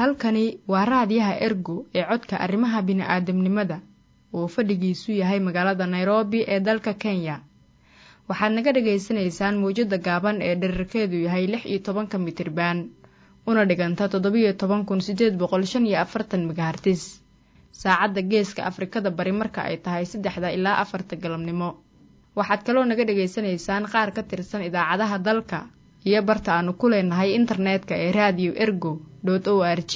halkani waa raadiyaha ergo ee codka arrimaha bini'aadamnimada oo fadhigiisu yahay magaalada nairobi ee dalka kenya waxaad naga dhagaysanaysaan mawjadda gaaban ee dherarkeedu yahay lix iyo tobanka mitriban una dhiganta toddobiyo toban kun siddeed boqol shan iyo afartan megahartis saacadda geeska afrikada bari marka ay tahay saddexda ilaa afarta galabnimo waxaad kaloo naga dhagaysanaysaan qaar ka tirsan idaacadaha dalka iyo barta aanu ku leenahay internetka ee raadiyo ergo o r g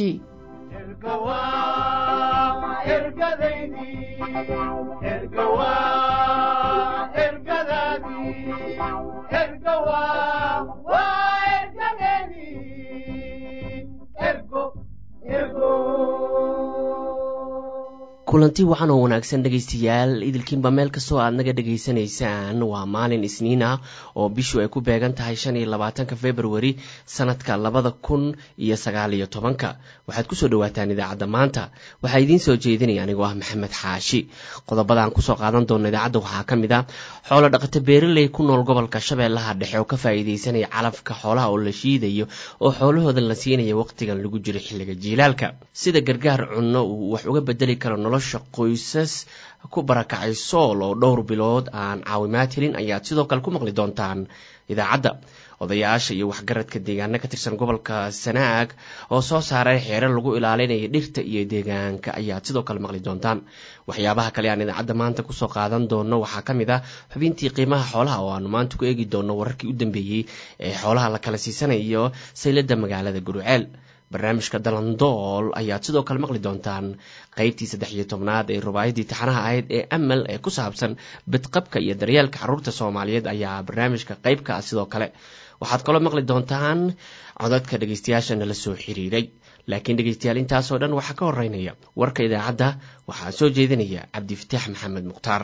kulanti waxaan oo wanaagsan dhegaystayaal idilkiinba meel kastoo aad naga dhegaysanaysaan waa maalin isniin ah oo bishu ay ku beegan tahay shan iyo labaatanka februari sanadka labada kun iyo sagaal iyo tobanka waxaad kusoo dhawaataan idaacadda maanta waxaa idiin soo jeedinaya anigoo ah maxamed xaashi qodobadaan kusoo qaadan doona idaacadda waxaa ka mid a xoolo dhaqato beeraley ku nool gobolka shabeellaha dhexe oo ka faa'iidaysanaya calafka xoolaha oo la shiidayo oo xoolahooda la siinaya waqtigan lagu jiro xilliga jiilaalka sida gargaar cunno uu wax uga bedeli karo nolosha qoysas ku barakacay sool oo dhowr bilood aan caawimaad helin ayaad sidoo kale ku maqli doontaan idaacadda odayaasha iyo waxgaradka deegaano ka tirsan gobolka sanaag oo soo saaray xeerar lagu ilaalinaya dhirta iyo deegaanka ayaad sidoo kale maqli doontaan waxyaabaha kale aan idaacadda maanta kusoo qaadan doono waxaa ka mid ah xubintii qiimaha xoolaha oo aanu maanta ku eegi doono wararkii u dambeeyey ee xoolaha la kala siisanayo sayladda magaalada guruceel barnaamijka dalandool ayaad sidoo kale maqli doontaan qeybtii saddex iyo tobnaad ee rubaayadii taxanaha ahayd ee amal ee ku saabsan bidqabka iyo daryeelka carruurta soomaaliyeed ayaa barnaamijka qeybka ah sidoo kale waxaad kaloo maqli doontaan codadka dhegaystayaasha nala soo xiriiray laakiin dhegaystayaal intaasoo dhan waxaa ka horeynaya warka idaacadda waxaa soo jeedinaya cabdifataax maxamed mukhtaar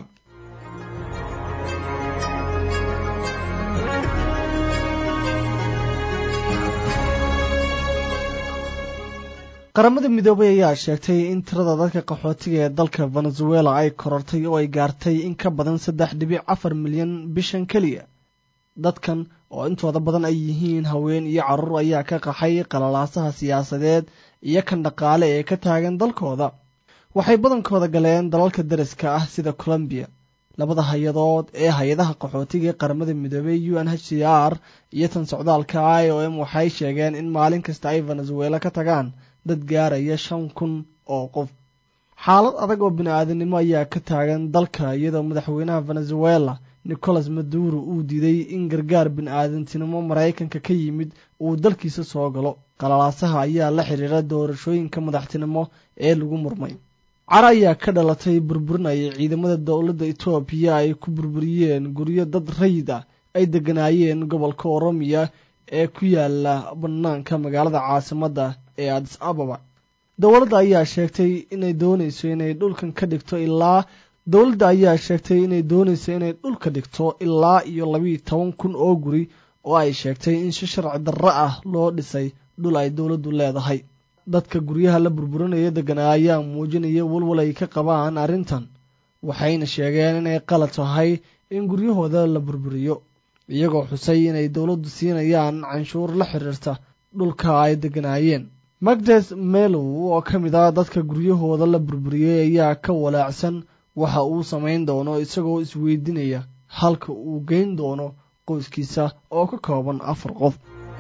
qaramada midoobay ayaa sheegtay in tirada dadka qaxootiga ee dalka venezuela ay korortay oo ay gaartay in ka badan saddex dhibic afar milyan bishan keliya dadkan oo intooda badan ay yihiin haween iyo carruur ayaa ka qaxay qalalaasaha siyaasadeed iyo kan dhaqaale ee ka taagan dalkooda waxay badankooda galeen dalalka dariska ah sida colombiya labada hay-adood ee hay-adaha qaxootiga ee qaramada midoobey u n h c r iyo tan socdaalka i o m waxay sheegeen in maalin kasta ay venezuela ka tagaan dad gaaraya shan kun oo qof xaalad adag oo bini-aadamnimo ayaa ka taagan dalka iyadoo madaxweynaha venezuela nicolas maduro uu diiday in gargaar bini-aadantinimo maraykanka ka yimid uu dalkiisa soo galo qalalaasaha ayaa la xiriira doorashooyinka madaxtinimo ee lagu murmay car ayaa ka dhalatay burburinaya ciidamada dowladda etoobiya ay ku burburiyeen guryo dad rayid ah ay degganaayeen gobolka oromiya ee ku yaala bannaanka magaalada caasimadda ee adis ababa dowladda ayaa sheegtay inay doonayso inay dhulkan ka dhigto ilaa dowladda ayaa sheegtay inay doonayso inay dhulka dhigto ilaa iyo labiiyo toban kun oo guri oo ay sheegtay in si sharci darro ah loo dhisay dhul ay dowladdu leedahay dadka guryaha la burburinaya deganaa ayaa muujinaya walwal ay ka qabaan arrintan waxayna sheegeen inay qalad tahay in guryahooda la burburiyo iyagoo xusay inay dowladdu siinayaan canshuur la xiriirta dhulka ay deganaayeen magdes melow oo ka mid ah dadka guryahooda la burburiyey ayaa ka walaacsan waxa uu samayn doono isagoo isweydiinaya halka uu geyn doono qoyskiisa oo ka kooban afar qof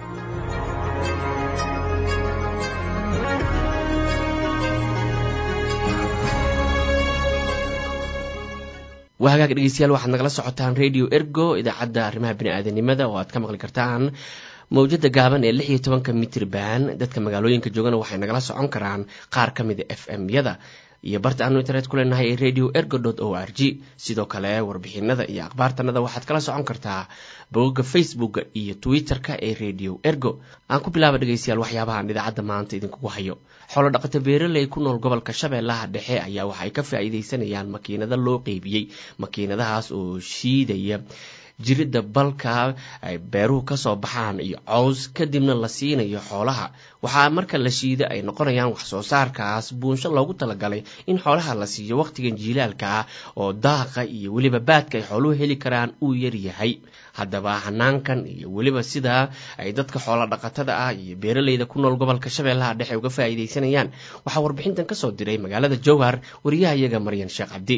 waa hagaag dhegeystayaal waxaad nagala socotaan radio ergo idaacadda arrimaha bini-aadanimada oo aad ka maqli kartaan mawjada gaaban ee lix iyo tobanka mitrban dadka magaalooyinka joogana waxay nagala socon karaan qaar ka mida f m yada iyo barta aanu internet ku leenahay ee radio ergo o r g sidoo kale warbixinada iyo akhbaartanada waxaad kala socon kartaa bogogga facebooka iyo twitter-ka ee radio ergo aan ku bilaaba dhegeystayaal waxyaabahaan idaacadda maanta idinkugu hayo xoolo dhaqato beeraley ku nool gobolka shabeellaha dhexe ayaa waxay ka faa'iidaysanayaan makiinado loo qeybiyey makiinadahaas oo shiidaya jiridda balka ay beeruhu kasoo baxaan iyo cows kadibna la siinayo xoolaha waxaa marka la shiido ay noqonayaan waxsoo saarkaas buunsho loogu talagalay in xoolaha la siiyo wakhtigan jiilaalka ah oo daaqa iyo weliba baadka ay xooluhu heli karaan uu yaryahay haddaba hanaankan iyo weliba sidaa ay dadka xoola dhaqatada ah iyo beeraleyda ku nool gobolka shabeellaha dhexe uga faa'iidaysanayaan waxaa warbixintan kasoo diray magaalada jowhar wariyaha iyaga maryan sheekh cabdi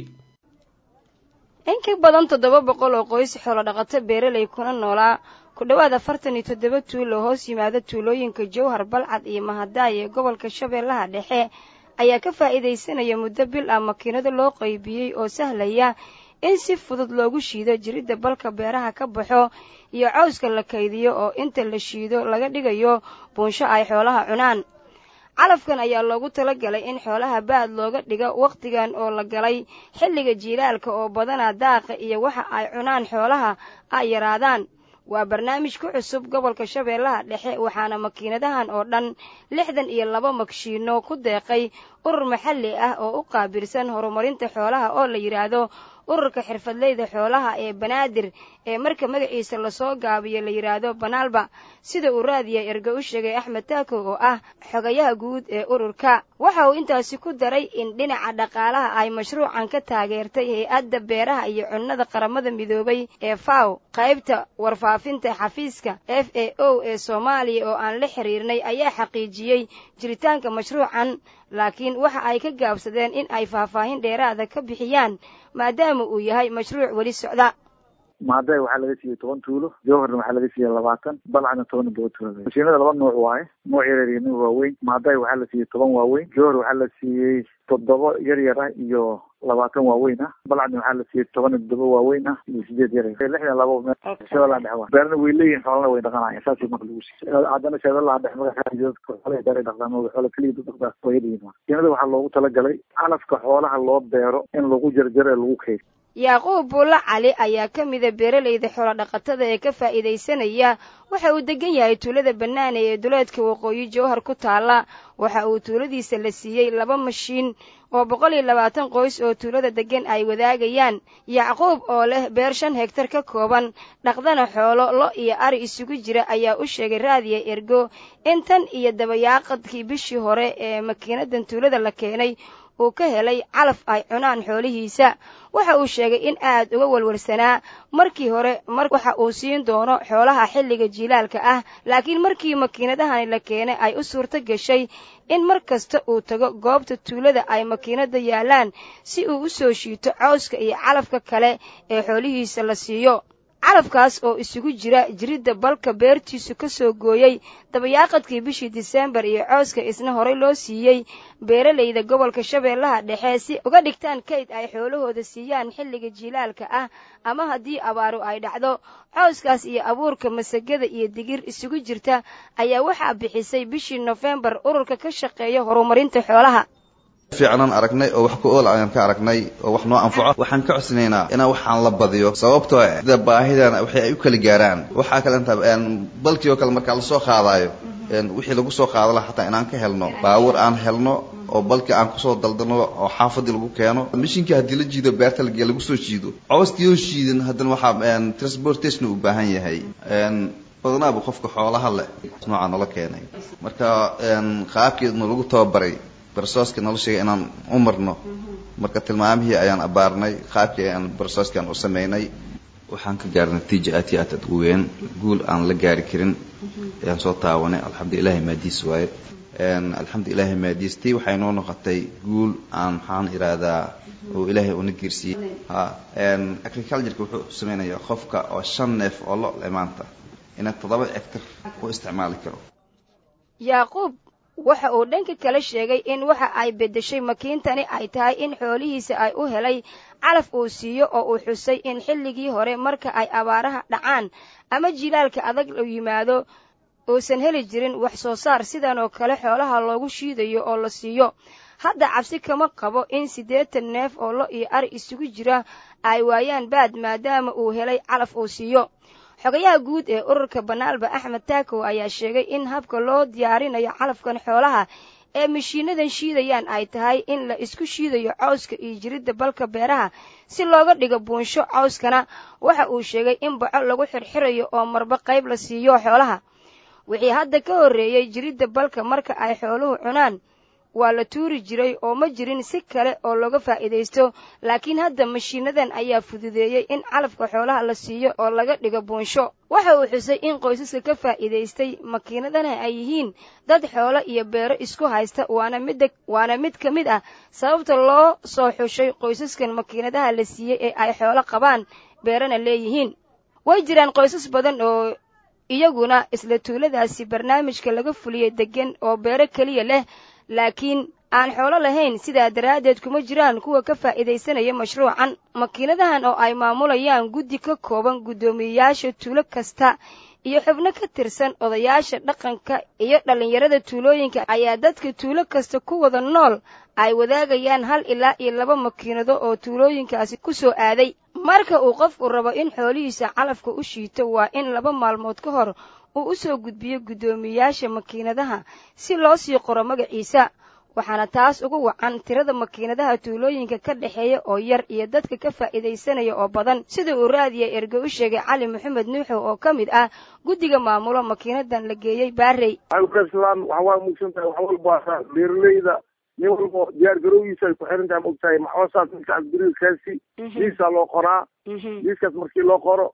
in ka badan toddoba boqol oo qoys xoolo dhaqato beeraley kuna noolaa ku dhowaad afartan iyo toddoba tuulo hoos yimaada tuulooyinka jowhar balcad iyo mahadaay ee gobolka shabeellaha dhexe ayaa ka faa'iidaysanaya muddo bil ah makiinado loo qaybiyey oo sahlaya in si fudud loogu shiido jiridda balka beeraha ka baxo iyo cawska la kaydiyo oo inta la shiido laga dhigayo buunsho ay xoolaha cunaan calafkan ayaa loogu talagalay in xoolaha baad looga dhigo wakhtigan oo la galay xilliga jiilaalka oo badanaa daaqa iyo waxa ay cunaan xoolaha ay yaraadaan waa barnaamij ku cusub gobolka shabeellaha dhexe waxaana makiinadahan oo dhan lixdan iyo laba magshiino ku deeqay urur maxalli ah oo u qaabilsan horumarinta xoolaha oo la yidhaahdo ururka xirfadleyda xoolaha ee banaadir ee marka magaciisa lasoo gaabiyo la yidhaahdo banaalba sida uu raadiya erge u sheegay axmed taako oo ah xogayaha guud ee ururka waxa uu intaasi ku daray in dhinaca dhaqaalaha ay mashruucan ka taageertay hay-adda beeraha iyo cunnada qaramada midoobay ee faw qaybta warfaafinta xafiiska f a o ee soomaaliya oo aan la xiriirnay ayaa xaqiijiyey jiritaanka mashruucan laakiin waxa ay ka gaabsadeen in ay faahfaahin dheeraada ka bixiyaan maadaama uu yahay mashruuc weli socda maaday waxaa laga siiyey toban tuulo jowharna waxaa laga siiyey labaatan balcadna toban iyo toban tuulo mashiinada laba nuuc waaye nuuc yaryar iyo nuuc waaweyn maaday waxaa la siiyey toban waaweyn jowhar waxaa la siiyey toddoba yaryar ah iyo labaatan waaweyn ah balcadna waxaa la siiyey toban iyo toddoba waaweyn ah iyo sideed yaryar lixdan labo shabeellaha dhexe waa beerna way leeyihin xoolana way dhaqanayaan saasay marka lagu siiyey haddana shabeellaha dhexe magaxaadadka xoolaha beeray dhaqdaan oo xoola keliya dad dhaqdaa way yadhihin mashiinada waxaa loogu talagalay calafka xoolaha loo beero in lagu jarjaro ee lagu keydo yacquub buulla cali ayaa ka mida beeralayda xoolodhaqatada ee ka faa'iidaysanaya waxa uu degan yahay tuulada bannaane ee duleedka waqooyi jowhar ku taalla waxa uu tuuladiisa la siiyey laba mashiin oo boqol iyo labaatan qoys oo tuulada deggan ay wadaagayaan yacquub oo leh beer shan hegtar ka kooban dhaqdana xoolo lo iyo ari isugu jira ayaa u sheegay raadiya ergo in tan iyo dabayaaqadkii bishii hore ee makiinadan tuulada la keenay uu ka helay calaf ay cunaan xoolihiisa waxa uu sheegay in aad uga walwalsanaa markii hore mar waxa uu siin doono xoolaha xilliga jiilaalka ah laakiin markii makiinadahani la keenay ay u suurto gashay in mar kasta uu tago goobta tuulada ay makiinada yaallaan si uu u soo shiito cawska iyo calafka kale ee xoolihiisa la siiyo calafkaas oo isugu jira jiridda balka beertiisu ka soo gooyey dabayaaqadkii bishii diseembar iyo cooska isna horey loo siiyey beeralayda gobolka shabeellaha dhexe si uga dhigtaan kayd ay xoolahooda siiyaan xilliga jiilaalka ah ama haddii abaaru ay dhacdo cooskaas iyo abuurka masagada iyo digir isugu jirta ayaa waxaa bixisay bishii nofembar ururka ka shaqeeya horumarinta xoolaha fiicnaan aragnay oo wax ku ool ayaan ka aragnay oo wax noo anfaco waxaan ka codsanaynaa inaan waxaan la badiyo sababtoo sida baahidan waxay ay u kala gaaraan waxaa kale inta balkii oo kale markaa lasoo qaadaayo wixii lagu soo qaada laha xataa inaan ka helno baawur aan helno oo balkii aan kusoo daldalno oo xaafadii lagu keeno mishinkii haddii la jiido beerta lagee lagu soo jiido cooskii oo shiidan haddana waxaa transportation u baahan yahay badanaaba qofka xoolaha leh noocaa nala keenay marka qaabkeedna lagu tababaray barsooska noloshiga inaan u marno marka tilmaamihii ayaan abaarnay qaabkii ayaan barsooskaan u samaynay waxaan ka gaarnay natiija aad iyo aad aad u weyn guul aan la gaari karin ayaan soo taawanay alxamdu ilahi maadiis waaye alxamdu ilahi maadiis tii waxay noo noqotay guul aan maxaan ihahdaa oo ilaahay una geersiiyey ha agricultureka wuxuu samaynayaa qofka oo shan neef oo lo le maanta inay toddoba ectar u isticmaali karo yaaquub waxa uu dhanka kale sheegay in waxa ay beddeshay makiintani ay tahay in xoolihiisa ay u helay calaf uu siiyo oo uu xusay in xilligii hore marka ay abaaraha dhacaan ama jilaalka adag u yimaado uusan heli jirin wax soo saar sidan oo kale xoolaha loogu shiidayo oo la siiyo hadda cabsi kama qabo in siddeetan neef oo lo iyo ari isugu jira ay waayaan baad maadaama uu helay calaf uu siiyo xogayaha guud ee ururka banaalba axmed taakow ayaa sheegay in habka loo diyaarinayo calafkan xoolaha ee mashiinadan shiidayaan ay tahay in la isku shiidayo cawska iyo jiridda balka beeraha si looga dhigo buunsho cawskana waxa uu sheegay in baco lagu xirxirayo oo marba qayb la siiyo xoolaha wixii hadda ka horreeyey jiridda balka marka ay xooluhu cunaan waa la tuuri jiray oo ma jirin si kale oo looga faa'iidaysto laakiin hadda mashiinadan ayaa fududeeyey in calafka xoolaha la siiyo oo laga dhigo buunsho waxa uu xusay in qoysaska ka faa'iidaystay makiinadana ay yihiin dad xoolo iyo beero isku haysta waana midda waana mid ka mid ah sababta loo soo xushay qoysaskan makiinadaha la siiyey ee ay xoolo qabaan beerana leeyihiin way jiraan qoysas badan oo iyaguna isla tuuladaasi barnaamijka laga fuliyey deggan oo beero keliya leh laakiin aan xoolo lahayn sidaa daraaddeed kuma jiraan kuwa ka faa'iidaysanaya mashruucan makiinadahan oo ay maamulayaan guddi ka kooban guddoomiyeyaasha tuulo kasta iyo xubno ka tirsan odayaasha dhaqanka iyo dhallinyarada tuulooyinka ayaa dadka tuulo kasta ku wada nool ay wadaagayaan hal ilaa iyo laba makiinado oo tuulooyinkaasi ku soo aaday marka uu qofku rabo in xoolihiisa calafka u shiito waa in laba maalmood ka hor uu u soo gudbiyo guddoomiyeyaasha makiinadaha si loo sii qoro magaciisa waxaana taas ugu wacan tirada makiinadaha tuulooyinka ka dhexeeya oo yar iyo dadka ka faa'iidaysanaya oo badan sida uu raadiya erge u sheegay cali maxamed nuuxow oo ka mid ah guddiga maamulo makiinadan la geeyey baarey islaam waxawaa mugsantahay wax walba beeraleyda nin walba diyaar garowgiisa ay ku xiran tahay maogtahay maxoosaas midkaas berigaskaasi liisaa loo qoraa liiskaas markii loo qoro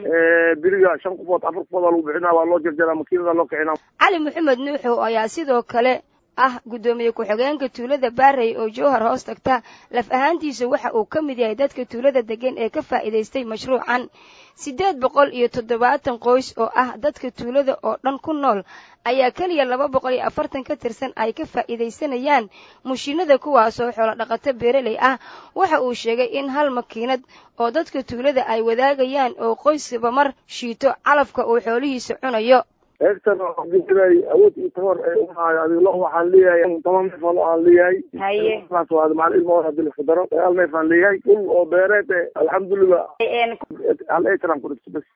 beriga shan qofood afar qofood aa lagu bixinaa waa loo jarjaraa makiinada loo kicinaa cali maxamed nuuxow ayaa sidoo kale ah guddoomiye ku-xigeenka tuulada baarey oo jowhar hoos tagta laf ahaantiisa waxa uu ka mid yahay dadka tuulada degan ee ka faa'iidaystay mashruucan siddeed boqol iyo toddobaatan qoys oo ah dadka tuulada oo dhan ku nool ayaa keliya laba boqol iyo afartan ka tirsan ay ka faa'iidaysanayaan mushiinada kuwaasoo xoolo dhaqato beereley ah waxa uu sheegay in hal makiinad oo dadka tuulada ay wadaagayaan oo qoyskaba mar shiito calafka uu xoolihiisa cunayo heegtan waxaa awood iyo tabar ee umaayo adiga lo waxaan leeyahay toban neef oo lo aan leeyahay haye saas waa macal ilma hadii la fadaro hal neef aan leeyahay dhul oo beereed e alxamdulilah hal acre ku dhigto bas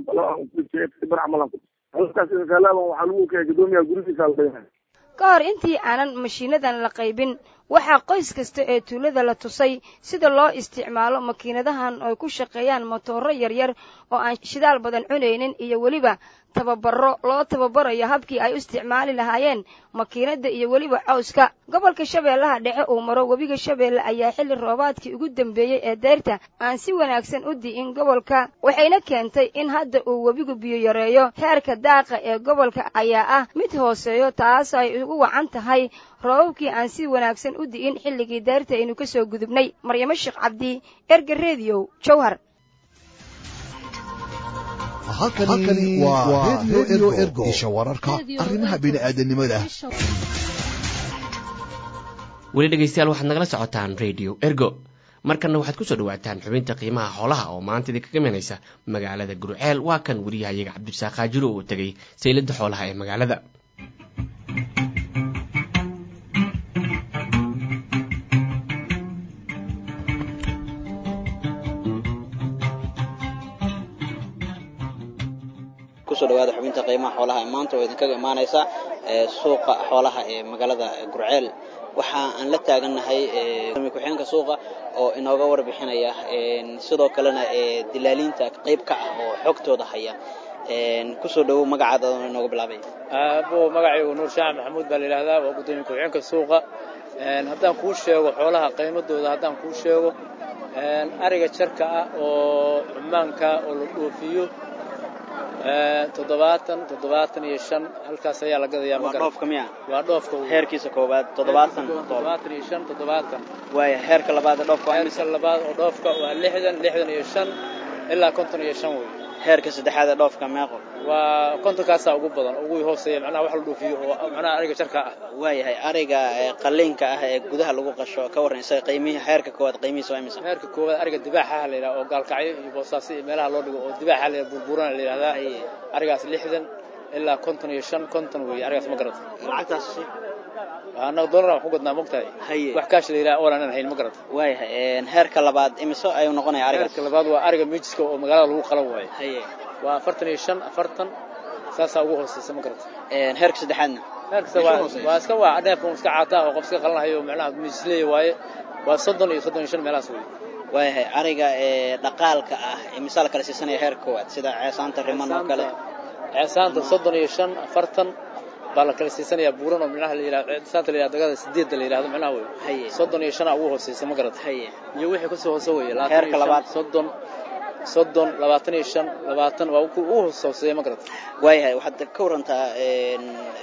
bar camal aan ku dhigto halkaas insalaama waxaa lagu keenay guddoomiyaha gurigiisa la leeyahay ka hor intii aanan mashiinadan la qaybin waxaa qoys kasta ee tuulada la tusay sida loo isticmaalo makiinadahan oo ku shaqeeyaan motooro yaryar oo aan shidaal badan cunaynin iyo weliba tababaro loo tababarayo habkii ay u isticmaali lahaayeen makiinada iyo weliba cawska gobolka shabeellaha dhexe uu maro webiga shabeelle ayaa xilli roobaadkii ugu dambeeyey ee deyrta aan si wanaagsan u di'in gobolka waxayna keentay in hadda uu webigu biyo yareeyo heerka daaqa ee gobolka ayaa ah mid hooseeyo taas ay ugu wacan tahay roobabkii aan si wanaagsan u di'in xilligii deyrta aynu ka soo gudubnay maryamo sheekh cabdi erga rediyo jowhar halkani waa redio ergo isha wararka arrimaha bini'aadanimada weli dhegaystayaal waxaad nagala socotaan radio ergo markanna waxaad kusoo dhawaataan xubinta qiimaha xoolaha oo maanta idinkaga imanaysa magaalada gurceel waa kan wariyahayaga cabdisaaq kaajiro oo tegay sayladda xoolaha ee magaalada kusoo dhawaada xubinta qiimaha xoolaha ee maanta oo idinkaga imaanaysa suuqa xoolaha ee magaalada gurceel waxa aan la taagannahay ku-xigeenka suuqa oo inooga warbixinaya sidoo kalena dilaaliinta qayb ka ah oo xogtooda haya kusoo dhawow magacaada inooga bilaabay abo magacaygu nuur shaac maxamuud baa la yidhaahdaa waa guddoomiye ku-xigeenka suuqa haddaan kuu sheego xoolaha qiimadooda haddaan kuu sheego ariga jarka ah oo cumaanka oo la dhoofiyo toddobaatan toddobaatan iyo shan halkaas ayaa la gadayaa waa dhoofka miya waa dhoofka heerkiisa koowaad toddobaatan toddobaatan iyo shan toddobaatan waaya heerka labaad ee dhoofka waa heerka labaad oo dhoofka waa lixdan lixdan iyo shan ilaa konton iyo shan wey heerka saddexaad ee dhoofka meeqo waa kontonkaasaa ugu badan ugu hooseeya macnaha wax la dhoofiyo oo macnaha ariga jarka ah waayahay ariga qaliinka ah ee gudaha lagu qasho ka warran isaga qiimihi heerka koowaad qiimihiisa waa imisa heerka koowaad ariga dibaaxaha la yidhaha oo gaalkacyo iyo boosaaso iyo meelaha loo dhigo oo dibaaxa la burburana la yidhahdaa arigaas lixdan ilaa konton iyo shan konton weeye arigaas ma garata lacagtaas annaga dollar aan ku gadnaa mogtahay haye wax kaash la yidhaha oolan aan hayn ma garata waayahay heerka labaad imise ayuu noqonaya arigaas heerka labaad waa ariga miijiska oo magaalada lagu qalan waayo haye waa afartan iyo shan afartan saasaa ugu hooseysa ma garata heerka saddexaadna heerkasta waa waa iska waa neefka iska caataa oo qof iska qalanhayo macnaha misleey waaye waa soddon iyo soddon iyo shan meelahaas wey waayahay ariga ee dhaqaalka ah ee misaal kale siisanaya heer koowaad sida ceesaanta riman oo kale ceesaanta soddon iyo shan afartan baa la kala siisanayaa buuran oo micnaha la yidhahdo ceesaanta la yidhahdo dagada sideedda la yidhahdo micnaha wey haye soddon iyo shanaa ugu hooseysa ma garata haye iyo wixii kasoo hoose weeye Heerka labaad. soddon soddon labaatan iyo shan labaatan waa ugu hooseeya ma garata waayahay waxaad ka warantaa een,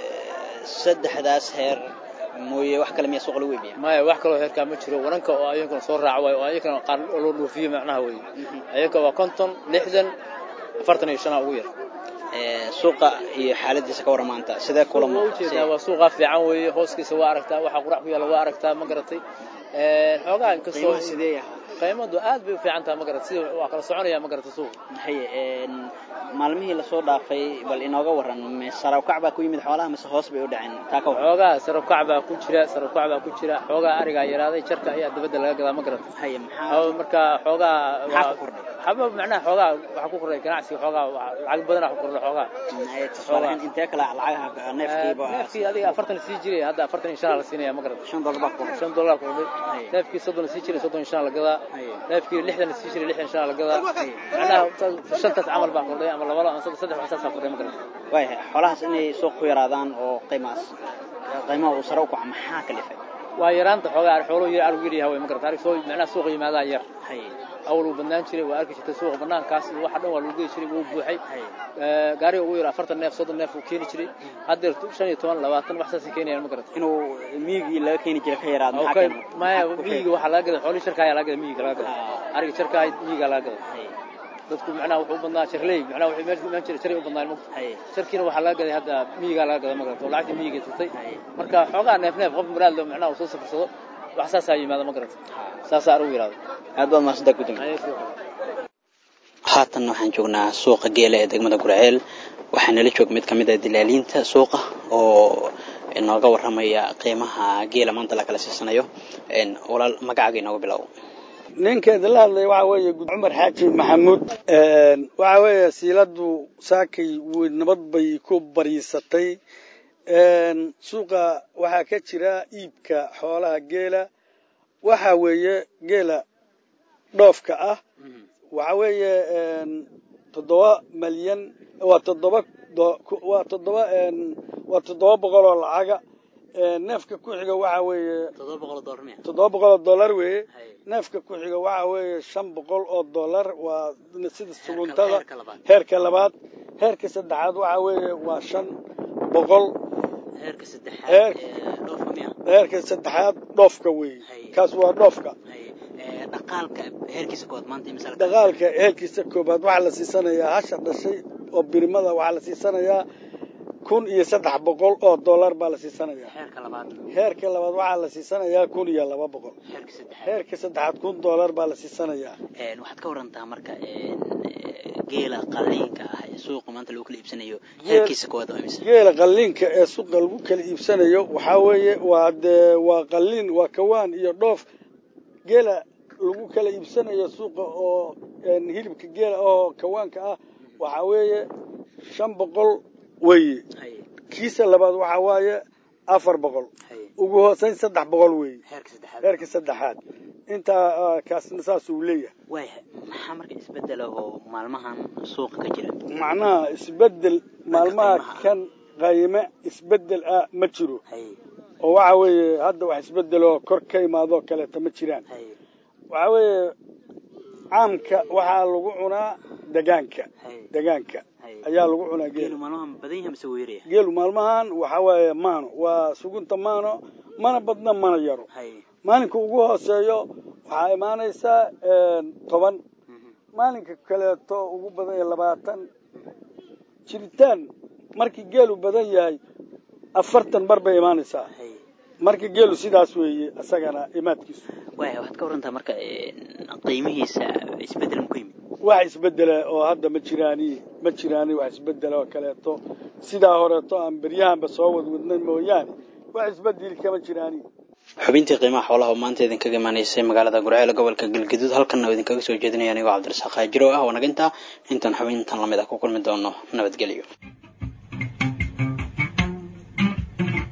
saddexdaas heer mooye wax kale miyaa suuqa lagu iibiya maya wax kaloo heerkaa ma jiro wananka oo ayankana soo raaca waayo oo ayankana qaar loo dhoofiyo macnaha weeye ayaga waa konton lixdan afartan iyo shanaa ugu yar Ee, suuqa iyo xaaladiisa ka waran maanta sidee kula waa ujeedaa waa suuqa fiican weeye hooskiisa waa aragtaa waxa qurac ku yaalla waa aragtaa ma garatay Een, xoogaa inkastoo qiimaha sidee yahay qiimadu aad bay u fiican tahay ma garatay sida waa kala soconaya ma garatay suuqa haye een, maalmihii lasoo dhaafay bal inooga waran me sare ukac baa ku yimid xoolaha mise hoos bay u dhaceen taa ka waran xoogaa sarabkac baa ku jira sarabkac baa ku jira xoogaa arigaa yaraaday jarka ayaa dabadda laga gadaa ma garatay haye maxaa Haw, marka xoogaa maxaa ku kordhay haba macnaha xoogaa waxaa ku kordhay ganacsiga xoogaa waa- lacag badanaa ku kordhay xoogaa Haye, tusaale ahaan intee kale lacagaha neefkiiba neefkii adiga afartan sii jiray hadda afartan iyo shanaa la siinaya ma garatay shan dollar baa ku kordhay shan dollar ku kordhay Haye. neefkii soddon sii jiray soddon iyo shan la gadaa Haye. neefkii lixdan sii jiray lixdan shan la gadaa macnaha ta- shantaas camal baa kordhay ama laba ama saddex saddex waxsaasaa kordhay ma garatay waayahay xoolahaas inay suuq ku yaraadaan oo qiimahaas qiimaha uu sare u kaco maxaa kalifay waa yaraanta xoogaa xooluhu yar arigu yar yahay way ma garatay arig soo macnaha suuqa yimaadaa yar haye awal uu bannaan jiray waa arki jirtay suuqa bannaankaas iyo waxa dhan waa lagu gedi jiray wuu buuxay haye Ee, gaariga ugu yar afartan neef soddon neef uu keeni jiray haddeer shan iyo toban labaatan wax saasay keenayaan ma garatay inuu miyigii laga keeni jiray ka yaraado maxaa Okay, keena maya Maxaa ku miyiga waxaa laga gaday xoolihii sharka ayaa laga gaday miyiga laga gaday Ah. ariga sharka ahayd miyiga laga gaday haye dadku macnaha wuxuu u badnaa sharley macnaha wuxuu meesha imaan jiray sharay u badnaa mogta haye sharkiina waxaa laga gaday hadda miyiga laga gaday ma garata oo lacagtii miyiga tutay haye marka xoogaa neef neef qof muraad leh macnaha uu soo safarsado wax saasaa yimaada ma garata saasaa arigu yidhahdo aad baad mahadsantaa gudoomiye haatan waxaan joognaa suuqa geela ee degmada gurceel waxaa nala joog mid ka mid ah dilaaliinta suuqa oo inooga warramaya qiimaha geela maanta la kala siisanayo Een, walaal magacaaga inooga bilow ninkeeda la hadlaya waxa weeye gud- cumar xaaji maxamuud waxa weeye siiladu saakay wey nabad bay ku bariisatay Een, suuqa waxaa ka jira iibka xoolaha geela waxa weeye geela dhoofka ah waxa weeye een, toddoba malyan waa toddoba do- ku- waa toddoba een, waa toddoba boqol oo lacaga Een, neefka ku xiga waxa weeye toddoba boqol oo dollar miya toddoba boqol oo dollar weeye Haye. neefka ku xiga waxa weeye shan boqol oo dollar waa sida suguntada heerka labaad. heerka labaad heerka saddexaad waxa weeye waa shan boqol heerka saddexaad Heer- ee dhoofka miya heerka saddexaad dhoofka weeye Haye. kaas waa dhoofka Haye. Ee, dhaqaalka heerkiisa kood maanta imisa la dhaqaalka heerkiisa koobaad waxaa la siisanayaa hasha dhashay oo birimada waxaa la siisanayaa kun iyo saddex boqol oo dollar baa la siisanayaa heerka labaad heerka labaad waxaa la siisanayaa kun iyo laba boqol heerka saddexaad heerka saddexaad kun dollar baa la siisanayaa Een, waxaad ka warantaa marka een, ee, geela qaliinka ah ee suuqa maanta lagu kala iibsanayo heerkiisa koowaad waa imisa geela qalliinka ee suuqa lagu kala iibsanayo waxaa weeye waa dee waa qalliin waa kawaan iyo dhoof geela lagu kala iibsanayo suuqa oo een, hilibka geela oo kawaanka ah waxaa weeye shan boqol weeye Haye. kiisa labaad waxaa waaye afar boqol Haye. ugu hooseyn saddex boqol weeye heerka saddexaad heerka saddexaad intaa ah, kaasna saas uu leeyahay waayahay maxaa marka isbedela oo maalmahan suuqa ka jira macnaha isbedel maalmaha qiimaha ah. kan qayme isbedel ah ma jiro haye oo waxa weeye hadda wax isbedeloo kor ka imaadoo kaleeta ma jiraan haye waxa weeye caamka waxaa lagu cunaa degaanka haye degaanka haye ayaa lagu cunaa geelu geelu maalmahan badan yahay mise weeraya geelu maalmahan waxa weeye maano waa sugunta maano mana badna mana yaro haye maalinka ugu hooseeyo waxaa imaanaysaa een, toban Mhm. maalinka kaleeto ugu badan yahay labaatan jiritaan markii geelu badan yahay afartan bar bay imaanaysaa haye marka geelu sidaas weeye isagana imaadkiisu waaya waxaad ka warantaa marka een, qiimihiisa isbedel ma ku yimid wax isbedela oo hadda ma jiraani ma jiraani wax isbedela oo kaleeto sidaa horeeto aan beryahanba soo wadwadnay mooyaane wax isbedeli kama jiraani xubintii qiimaha xoolaha oo maanta idinkaga imaanaysay magaalada gurceel gobolka galgaduud halkanna oo idinkaga soo jeedinaya anigoo cabdirasaaq haajiro ah oo naga intaa intaan xubintan lamid ah ku kulmi doono nabadgelyo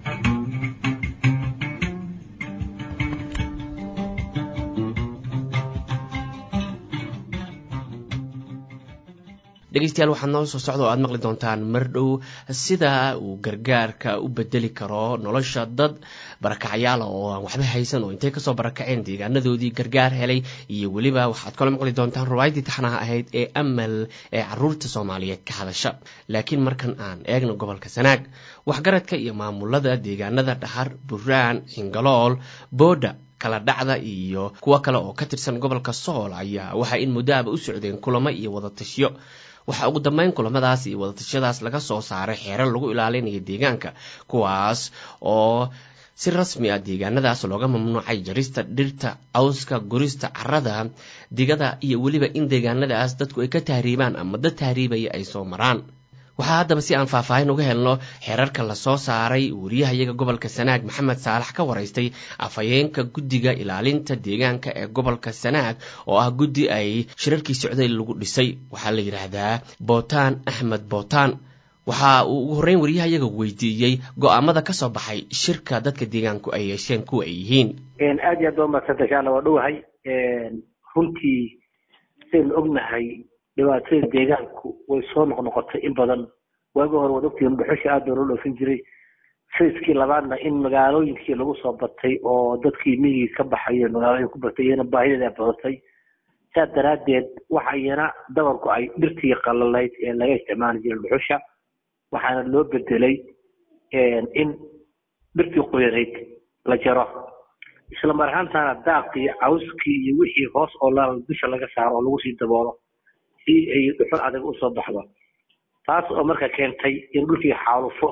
dhegeystayaal waxaad noo soo socda oo aad maqli doontaan mar dhow sida uu gargaarka u bedeli karo nolosha dad barakacyaala oo aan waxba haysan oo intay kasoo barakaceen deegaanadoodii gargaar helay iyo weliba waxaad kaloo maqli doontaan ruwaayadii taxnaha ahayd ee amal ee caruurta soomaaliyeed ka hadasha laakiin markan aan eegno gobolka sanaag waxgaradka iyo maamulada deegaanada dhahar buraan xingalool boodha kala dhacda iyo kuwo kale oo ka tirsan gobolka sool ayaa waxaa in muddoaba u socdeen kulamo iyo wadatashiyo waxaa ugu dambeyn kulamadaas iyo wadatashyadaas laga soo saaray xeerar lagu ilaalinayo deegaanka kuwaas oo si rasmi ah deegaanadaas looga mamnuucay jarista dhirta cawska gurista carada digada iyo weliba in deegaanadaas dadku ay ka tahriibaan ama dad tahriibaya ay soo maraan waxaa haddaba si aan faahfaahin uga helno xeerarka lasoo saaray wariyahayaga gobolka sanaag maxamed saalax ka waraystay afhayeenka guddiga ilaalinta deegaanka ee gobolka sanaag oo ah guddi ay shirarkii socday lagu dhisay waxaa la yidhaahdaa bootaan axmed bootaan waxa uu ugu horreyn wariyahayaga weydiiyey go-aamada ka soo baxay shirka dadka deegaanku ay yeesheen kuwa ay yihiin aad iyo aad baa umadsanta insha alla waa dhowahay runtii sidaynu ognahay dhibaatada deegaanku way soo noqnoqotay in badan waagi hore waad ogtihiin dhuxusha aad baa loo dhoofin jiray sayskii labaadna in magaalooyinkii lagu soo batay oo dadkii miyigii ka baxay magaalooyin ku batay iyana baahideeda badatay saas daraaddeed waxa iyana dabarku ay dhirtii qalalayd ee laga isticmaali jiray dhuxusha waxaana loo bedelay in dhirtii qoyanayd la jaro isla mar ahaantaana daaqii cawskii iyo wixii hoos oo laal dusha laga saaro oo lagu sii daboolo si ay dhuxul adag usoo baxdo taas oo marka keentay in dhulkii xaalufo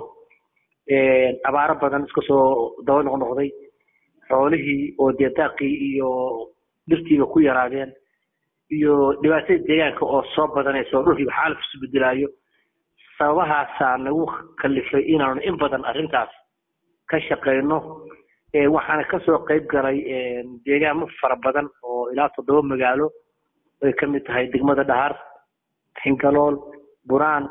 abaaro badan iska soo daba noqnoqday xoolihii oo dee daaqii iyo dhirtiiba ku yaraadeen iyo dhibaatada deegaanka oo soo badanaysa oo dhulkiiba xaaluf isu bedelaayo sababahaasaa nagu kalifay inaanu in badan arrintaas ka shaqayno waxaana kasoo qayb galay deegaamo fara badan oo ilaa toddoba magaalo ay ka mid tahay degmada dhahar xingalool buraan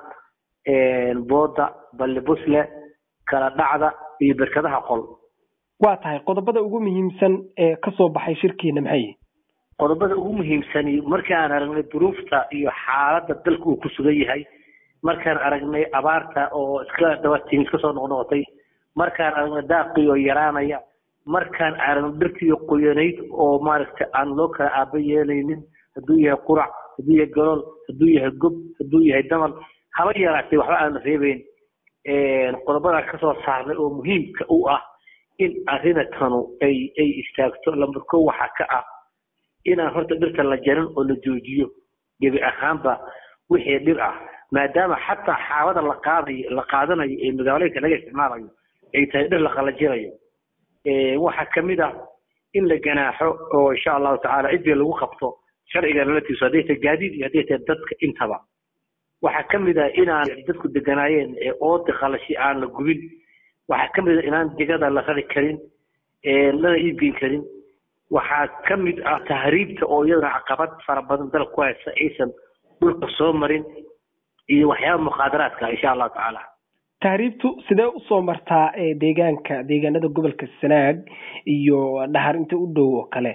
booda balli busle kala dhacda iyo berkadaha qol waa tahay qodobada ugu muhiimsan ee kasoo baxay shirkiina maxay qodobada ugu muhiimsani markaan aragnay duruufta iyo xaaladda dalka uu ku sugan yahay markaan aragnay abaarta oo iska dabatimi iska soo noqnoqotay markaan aragnay daaqii oo yaraanaya markaan aragnay dhirtii qoyanayd oo maaragtay aan loo kala aaba yeelaynin hadduu yahay qurac hadduu yahay galool hadduu yahay gob hadduu yahay damal haba yaraatay waxba aan reebeyn qodobadaan kasoo saarnay oo muhiimka u ah in arrinatanu ay ay istaagto lambar ko waxaa ka ah inaan horta dhirta la jarin oo la joojiyo gebi ahaanba wixii dhir ah maadaama xataa xaabada la qaadayo la qaadanayo ee magaalooyinka laga isticmaalayo ay tahay dhir la qalajinayo waxaa kamid ah in la ganaaxo oo insha allahu tacaala cidii lagu qabto sharciga nalatiisu hadday tahay gaadiid iyo hadday tahay dadka intaba waxaa kamid ah inaan dadku deganaayeen oodi qalashi aan la gubin waxaa kamid ah inaan digada la rari karin lana iibgeyn karin waxaa kamid ah tahriibta oo iyadana caqabad fara badan dalka ku haysa aysan dhulka soo marin iyo waxyaaba muqaadaraadka insha allahu tacaala tahriibtu sidee usoo martaa deegaanka deegaanada gobolka sanaag iyo dhahar inta u dhow oo kale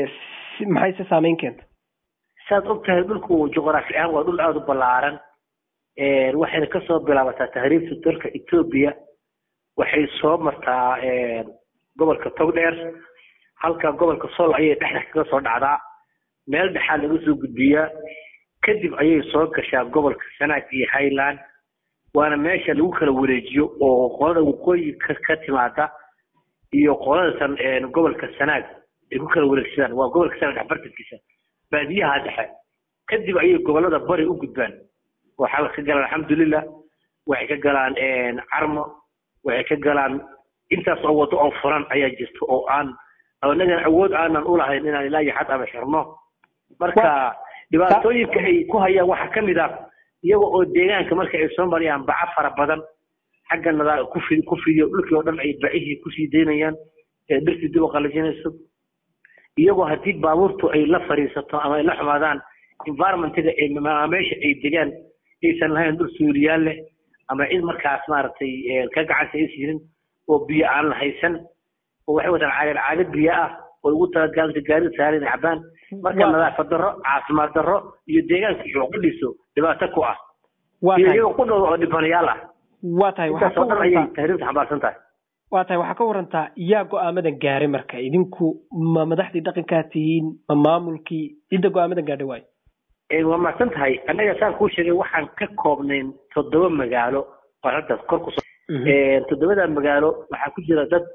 maxay se saameyn keenta saad og tahay dhulku juqraafi ahaan waa dhul aada u ballaaran waxayna kasoo bilaabataa tahriibta dalka etoobiya waxay soo martaa gobolka togdheer halka gobolka sool ayay dhexda kaga soo dhacdaa meel dhexaa laga soo gudbiyaa kadib ayay soo gashaa gobolka sanaag iyo highland waana meesha lagu kala wareejiyo oo qolada waqooyi ka timaada iyo qoladatan gobolka sanaag ay ku kala wareegsadaan waa gobolka sanaag dhexbartankiisa baadiyaha dhexe kadib ayay gobolada bari u gudbaan waxaa ka galaan alxamdulilah waxay ka galaan carmo waxay ka galaan intaas oo wado oo furan ayaa jirta oo aan anagan awood aanan ulahayn inaan ilaa iyo xad ama xirno marka dhibaatooyinka ay ku hayaan waxaa kamid ah iyaga oo deegaanka marka ay soo marayaan baca fara badan xagga nadaa kufi ku fidiyo dhulkii oo dhan ay bacihii kusii daynayaan ee dhirtii dib u qalajinayso iyagoo haddii baabuurtu ay la fariisato ama ay la xumaadaan environmentiga ay meesha ay degaan aysan lahayn dhul suuriyaal leh ama cid markaas maaragtay ka gacanta aysan jirin oo biyo aan la haysan oo waxay wataan caagad caagad biyo ah oo ugu talagaalka gaarida saaran inay cabaan marka nadaafad darro caafimaad darro iyo deegaanka iyo qudhiso dhibaato ku ah iyo iyaga qudhooda oo dhibanayaal ah waa tahay intaas oo dhan ayay tahriibta xambaarsan tahay waa tahay waxaa ka warantaa yaa go-aamadan gaaray marka idinku ma madaxdii dhaqankaa tihiin ma maamulkii cidda go-aamadan gaadhay waayo waa mahadsan tahay annaga saan kuu sheegay waxaan ka koobnayn toddoba magaalo oo hadda kor ku toddobada magaalo waxaa ku jira dad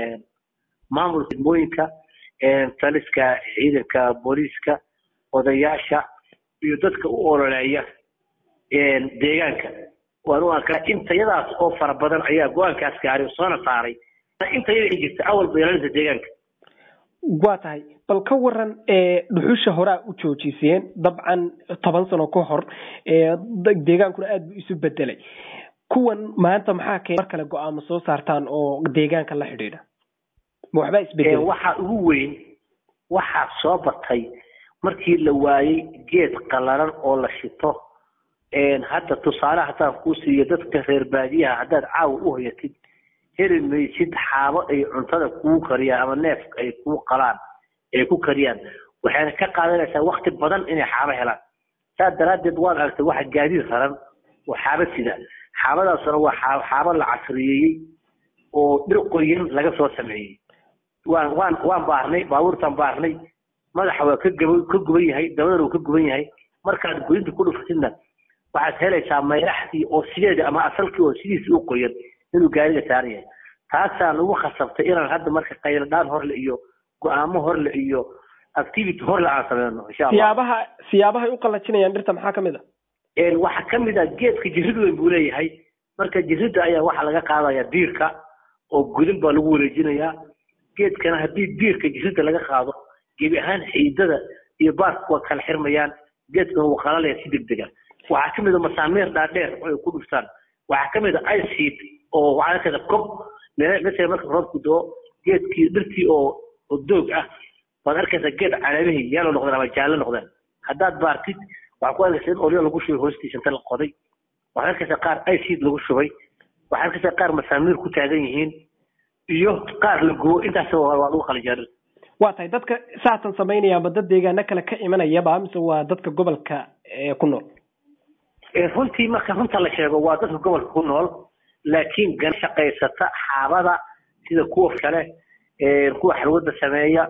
maamulka degmooyinka taliska ciidanka booliiska odayaasha iyo dadka u ololeeya deegaanka waan u arkaa intayadaas oo fara badan ayaa go-aankaas gaaray oo soona saaray intayada ay jirta awal beelalinta deegaanka waa tahay bal ka waran dhuxusha horaa u joojiseen dabcan toban sano ka hor deegaankuna aad buu isu bedelay kuwan maanta maxaa keen mar kale go-aamo soo saartaan oo deegaanka la xidhiidha ma waxbaa isbedelay waxaa ugu weyn waxaa soo batay markii la waayey geed qalalan oo la shito hadda tusaale haddaan kuu siiyo dadka reer baadiyaha haddaad caawa u hoyatid heli maysid xaabo ay cuntada kuu kariyaan ama neefka ay kuu qalaan ay ku kariyaan waxayna ka qaadanaysaa wakti badan inay xaabo helaan saas daraaddeed waad aragtay waxa gaadiid raran oo xaabo sida xaabadaasuna waa xaabo la casriyeeyey oo dhir qoyan laga soo sameeyey waan waan waan baarnay baabuurtaan baarnay madaxa waa ka gaba ka guban yahay dabadana wuu ka guban yahay markaad goynta ku dhufatidna waxaad helaysaa mayraxdii oo sideeda ama asalkii oo sidiisii u qoyan inuu gaariga saaran yahay taasaa nagu khasabtay inaan hadda marka qayladhaan horle iyo go-aamo horle iyo activity horle aan sameyno insha allah siyaabaha siyaabahay u qalajinayaan dhirta maxaa kamid a waxaa kamid ah geedka jirid weyn buu leeyahay marka jirida ayaa waxaa laga qaadaya diirka oo gudin baa lagu wareejinayaa geedkana haddii diirka jirida laga qaado gebi ahaan xiidada iyo baarku waa kala xirmayaan geedkana wuu qalalaya si degdega waxaa kamid a masaamiir dhaadheer oo ay ku dhuftaan waxaa kamid a iceheat oo waxaa arkaysa kob mesela marka roobku doo geedkii dhirtii oo oo doog ah waad arkaysaa geed caleemihii yalo noqdeen ama jaallo noqdeen haddaad baartid waxaa ku arkaysa in olyo lagu shubay hoostiisa inta la qoday waxaad arkaysaa qaar iceheat lagu shubay waxaad arkaysaa qaar masaamiir ku taagan yihiin iyo qaar la gubo intaas waa lagu qalijaarin waa tahay dadka saatan samaynaya ma dad deegaano kale ka imanayaba mise waa dadka gobolka ku nool runtii marka runta la sheego waa dadka gobolka ku nool laakiin gan shaqaysata xaabada sida kuwa kale kuwa xalwada sameeya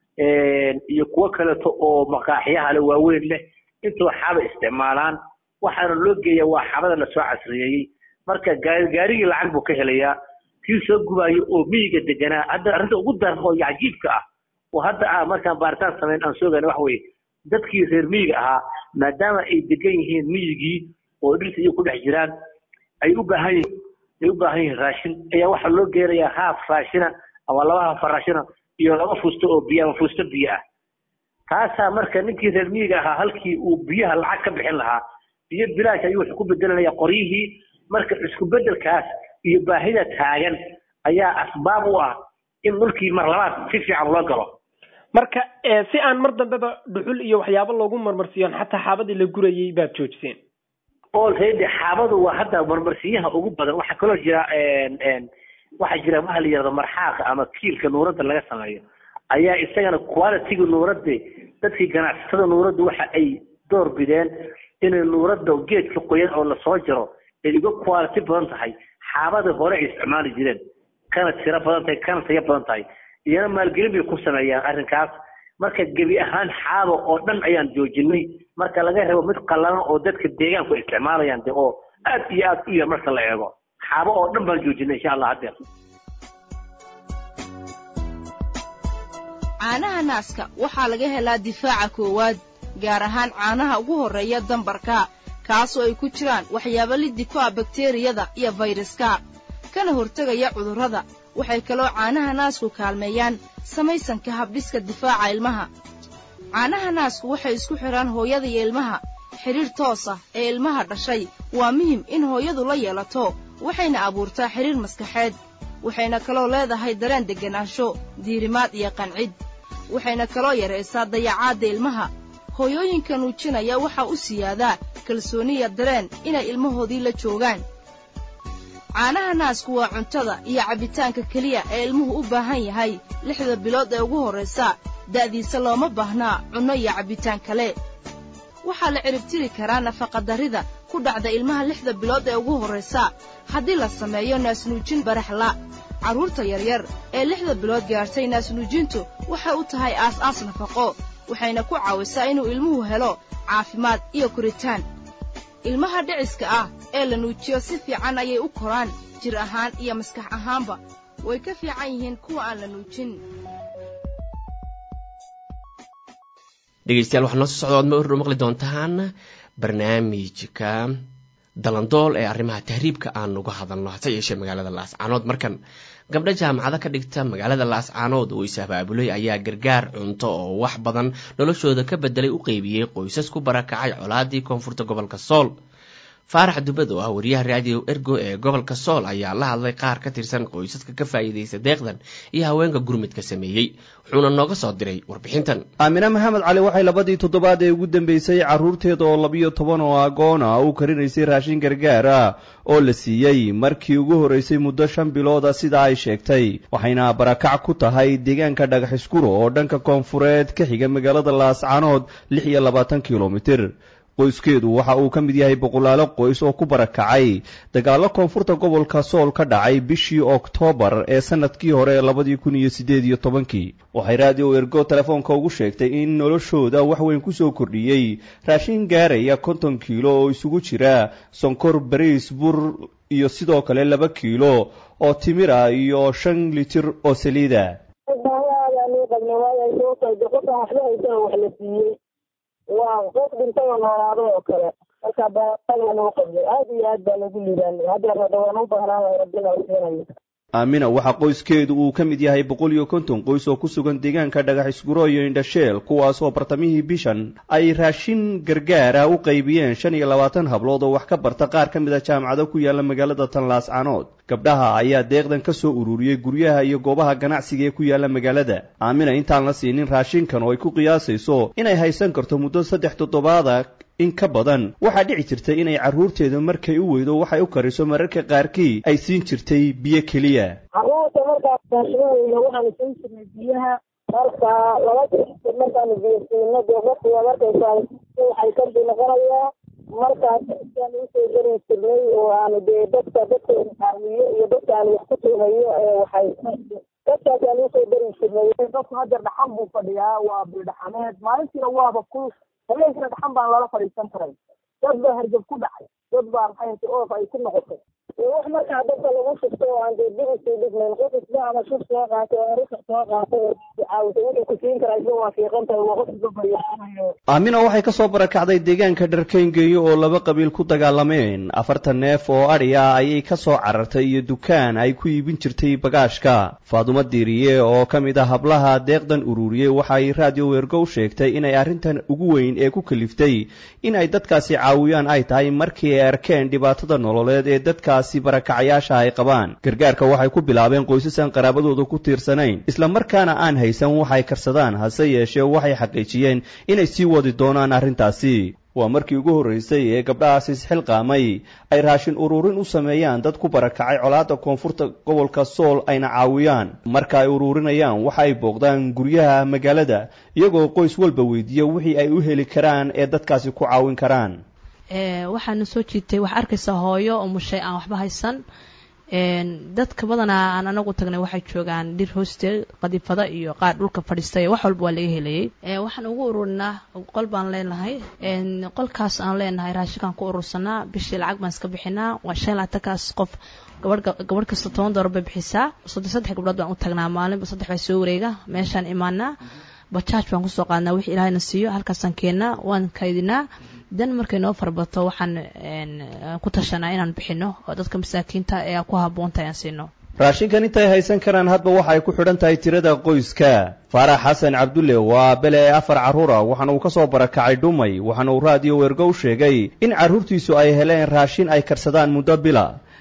iyo kuwo kaleeto oo maqaaxiyaha le waaweyn leh intoo xaaba isticmaalaan waxaana loo geeya waa xaabada lasoo casriyeeyey marka gaarigii lacag buu ka helayaa kii soo gubaayo oo miyiga deganaa hadda arrinta ugu daran oo cajiibka ah oo hadda ah markaan baaritaan samayn aan soogana waxa weye dadkii reer miyiga ahaa maadaama ay degan yihiin miyigii oo dhirta iyo ku dhex jiraan ay u baahan yihiin ay u baahan yihiin raashin ayaa waxaa loo geenayaa haaf raashina ama laba haaf raashina iyo laba fusto oo biyo ama fusto biyo ah taasaa marka ninkii reer miyiga ahaa halkii uu biyaha lacag ka bixin lahaa biyo bilaash ayuu wuxuu ku bedelanaya qoryihii marka isku bedelkaas iyo baahida taagan ayaa asbaab u ah in dhulkii mar labaad si fiican loo galo marka si aan mar dambeba dhuxul iyo waxyaabo loogu marmarsiiyon xataa xaabadii la gurayay baad joojiseen already xaabadu waa hadda marmarsiyaha ugu badan waxaa kaloo jira waxaa jira waxa la yidhahdo marxaaqa ama kiilka nuuradda laga sameeyo ayaa isagana quality-ga nuuradda dadkii ganacsatada nuuradda waxa ay door bideen inay nuuradda geedka qoyan oo lasoo jaro ay uga quality badan tahay xaabada hore ay isticmaali jireen kana tiro badan tahay kana tayo badan tahay iyana maalgelin bay ku sameeyaan arrinkaas marka gebi ahaan xaaba oo dhan ayaan joojinay marka laga rabo mid qallalan oo dadka deegaanku isticmaalayaan de oo aad iyo aad u yar marka la eego xaabo oo dhan baan joojinay insha allah haddeer caanaha naaska waxaa laga helaa difaaca koowaad gaar ahaan caanaha ugu horreeya dambarka kaasoo ay ku jiraan waxyaabo liddi ku ah bakteriyada iyo fayraska kana hortegaya cudurrada waxay kaloo caanaha naasku kaalmeeyaan samaysanka habdhiska difaaca ilmaha caanaha naasku waxay isku xidhaan hooyada iyo ilmaha xidhiir toos ah ee ilmaha dhashay waa muhim in hooyadu la yeelato waxayna abuurtaa xidhiir maskaxeed waxayna kaloo leedahay dareen degganaansho diirimaad iyo qancid waxayna kaloo yaraysaa dayacaadda ilmaha hooyooyinka nuujinaya waxaa u siyaadaa kalsooniya dareen inay ilmahoodii la joogaan caanaha naasku waa cuntada iyo cabbitaanka keliya ee ilmuhu u baahan yahay lixda bilood ee ugu horraysa da'diisa looma baahnaa cunno iyo cabbitaan kale waxaa la ciribtiri karaa nafaqadarrida ku dhacda ilmaha lixda bilood ee ugu horraysa haddii la sameeyo naasnuujin baraxla carruurta yaryar ee lixda bilood gaartay naasnuujintu waxay u tahay aas-aas nafaqo waxayna ku caawisaa inuu ilmuhu helo caafimaad iyo koritaan ilmaha dhiciska ah ee la nuujiyo si fiican ayay u koraan jir ahaan iyo maskax ahaanba way ka fiican yihiin kuwa aan la nuujin dhegeystayaal waxaa noo soo socda oad ma orro maqli doontaan barnaamijka dalandool ee arrimaha tahriibka aan uga hadalno hase yeeshee magaalada laascaanood markan gabdho jaamacado ka dhigta magaalada laascaanood oo is-abaabulay ayaa gargaar cunto oo wax badan noloshooda ka bedelay u qeybiyey qoysas ku barakacay colaadii koonfurta gobolka sool faarax dubad oo ah wariyaha raadiyo ergo ee gobolka sool ayaa la hadlay qaar ka tirsan qoysaska ka faa'iidaysta deeqdan iyo haweenka gurmudka sameeyey wuxuuna nooga soo diray warbixintan aamine maxamed cali waxay labadii toddobaad ee ugu dambeysay carruurteeda oo labiyo toban oo agoon ah u karinaysay raashin gargaar ah oo la siiyey markii ugu horraysay muddo shan bilooda sida ay sheegtay waxayna barakac ku tahay deegaanka dhagaxiskuro oo dhanka koonfureed ka xiga magaalada laascaanood lix iyo labaatan kilomitir qoyskeedu waxa uu ka mid yahay boqolaalo qoys oo ku barakacay dagaallo koonfurta gobolka sool ka dhacay bishii oktoobar ee sannadkii hore labadii kun iyo siddeed iyo tobankii waxay raadiyo ergo telefoonka ugu sheegtay in noloshooda wax weyn ku soo kordhiyey raashin gaaraya konton kiilo oo isugu jira sonkor bariis bur iyo sidoo kale laba kiilo oo timir ah iyo shan litir oo saliida waa qof dhintay oo noolaaday oo kale marka baaqalan u qabnay aad iyo aad baan ugu liibaanay haddeer hadda waan u baahnaan lahay rabbina u siinayo aamina waxaa qoyskeedu uu ka mid yahay boqol iyo konton qoys oo ku sugan deegaanka dhagaxisguro iyo indhasheel kuwaas oo bartamihii bishan ay raashin gargaara u qaybiyeen shan iyo labaatan hablood oo wax ka barta qaar ka mid a jaamacado ku yaala magaalada tanlaascaanood gabdhaha ayaa deeqdan ka soo ururiyey guryaha iyo goobaha ganacsiga ee ku yaala magaalada aamina intaan la siinin raashinkan oo ay ku qiyaasayso inay haysan karto muddo saddex toddobaada in ka badan waxaa dhici jirtay inay carruurteedu markay u weydo waxay u kariso mararka qaarkii ay siin jirtay biyo keliya carruurta markaas raashinadeyna waxaanu siin jirnay biyaha marka laba jir markaanu biyo siino dee markiiba markaysaa waxay kambi noqonayaa markaas intaanu usoo geli jirnay oo aanu dee dadka dadkeena caawiyo iyo dadka aanu wax ku tuumayo ee waxay dadkaas aanu usoo geli jirnay dadku hadeer dhaxan buu fadhiyaa waa bildhaxameed maalintiina waaba ku habeenkina dhaxan baan lala fadhiisan karay dad baa hargab ku dhacay dad baa maxay oof ay ku noqotay wax markaa dadka lagu shubto oo aan dee dib usii dhignayn qof isba ama shub soo qaatay oo arika soo qaatay oo caawisa wuxuu ku siin karaa isba waa fiiqan tahay waa qof isba baryaanayo aamina waxay ka soo barakacday deegaanka dharkayngeeyo oo laba qabiil ku dagaalameen afartan neef oo adhi ah ayay ka soo carartay iyo dukaan ay ku iibin jirtay bagaashka faadumo diiriye oo ka mid ah hablaha deeqdan ururiyey waxay raadiyo weergo u sheegtay inay arrintan ugu weyn ee ku kaliftay in ay dadkaasi caawiyaan ay tahay markii ay arkeen dhibaatada nololeed ee dadkaasi barakacayaasha ay qabaan gargaarka waxay ku bilaabeen qoysas aan qaraabadooda ku tiirsanayn isla markaana aan haysan waxay karsadaan hase yeeshee waxay xaqiijiyeen inay sii wadi doonaan arrintaasi waa markii ugu horraysay ee gabdhahaasi isxilqaamay ay raashin ururin u sameeyaan dad ku barakacay colaadda koonfurta gobolka sool ayna caawiyaan marka ay ururinayaan waxa ay booqdaan guryaha magaalada iyagoo qoys walba weydiiya wixii ay u heli karaan ee dadkaasi ku caawin karaan waxaana soo jiitay waxaa arkaysaa hooyo oo mushay aan waxba haysan dadka badanaa aan anagu tagnay waxay joogaan dhir hoosteed qadifada iyo qaar dhulka fadhiistay wax walba waa laga helayay waxaan ugu ururinaa qol baan leenahay qolkaas aan leenahay raashinkaan ku urursanaa bishii lacag baan iska bixinaa waa shan laatankaas qof gabadh kasta toban doolar bay bixisaa saddex saddex gabdhood baan u tagnaa maalinba saddex baa soo wareega meeshaan imaanaa bajaaj baan kusoo qaadnaa wixii ilaahayna siiyo halkaasaan keennaa waan kaydinaa dan markay noo farbato waxaan ku tashanaa inaan bixino oo dadka masaakiinta ee ku habboonta aan siino raashinkan intay haysan karaan hadba waxa ay ku xidhan tahay tirada qoyska faarax xasan cabdulle waa bele afar carruur ah waxaana uu ka soo barakacay dhumay waxaana uu raadiyo weergo u sheegay in carruurtiisu ay heleen raashin ay karsadaan muddo bila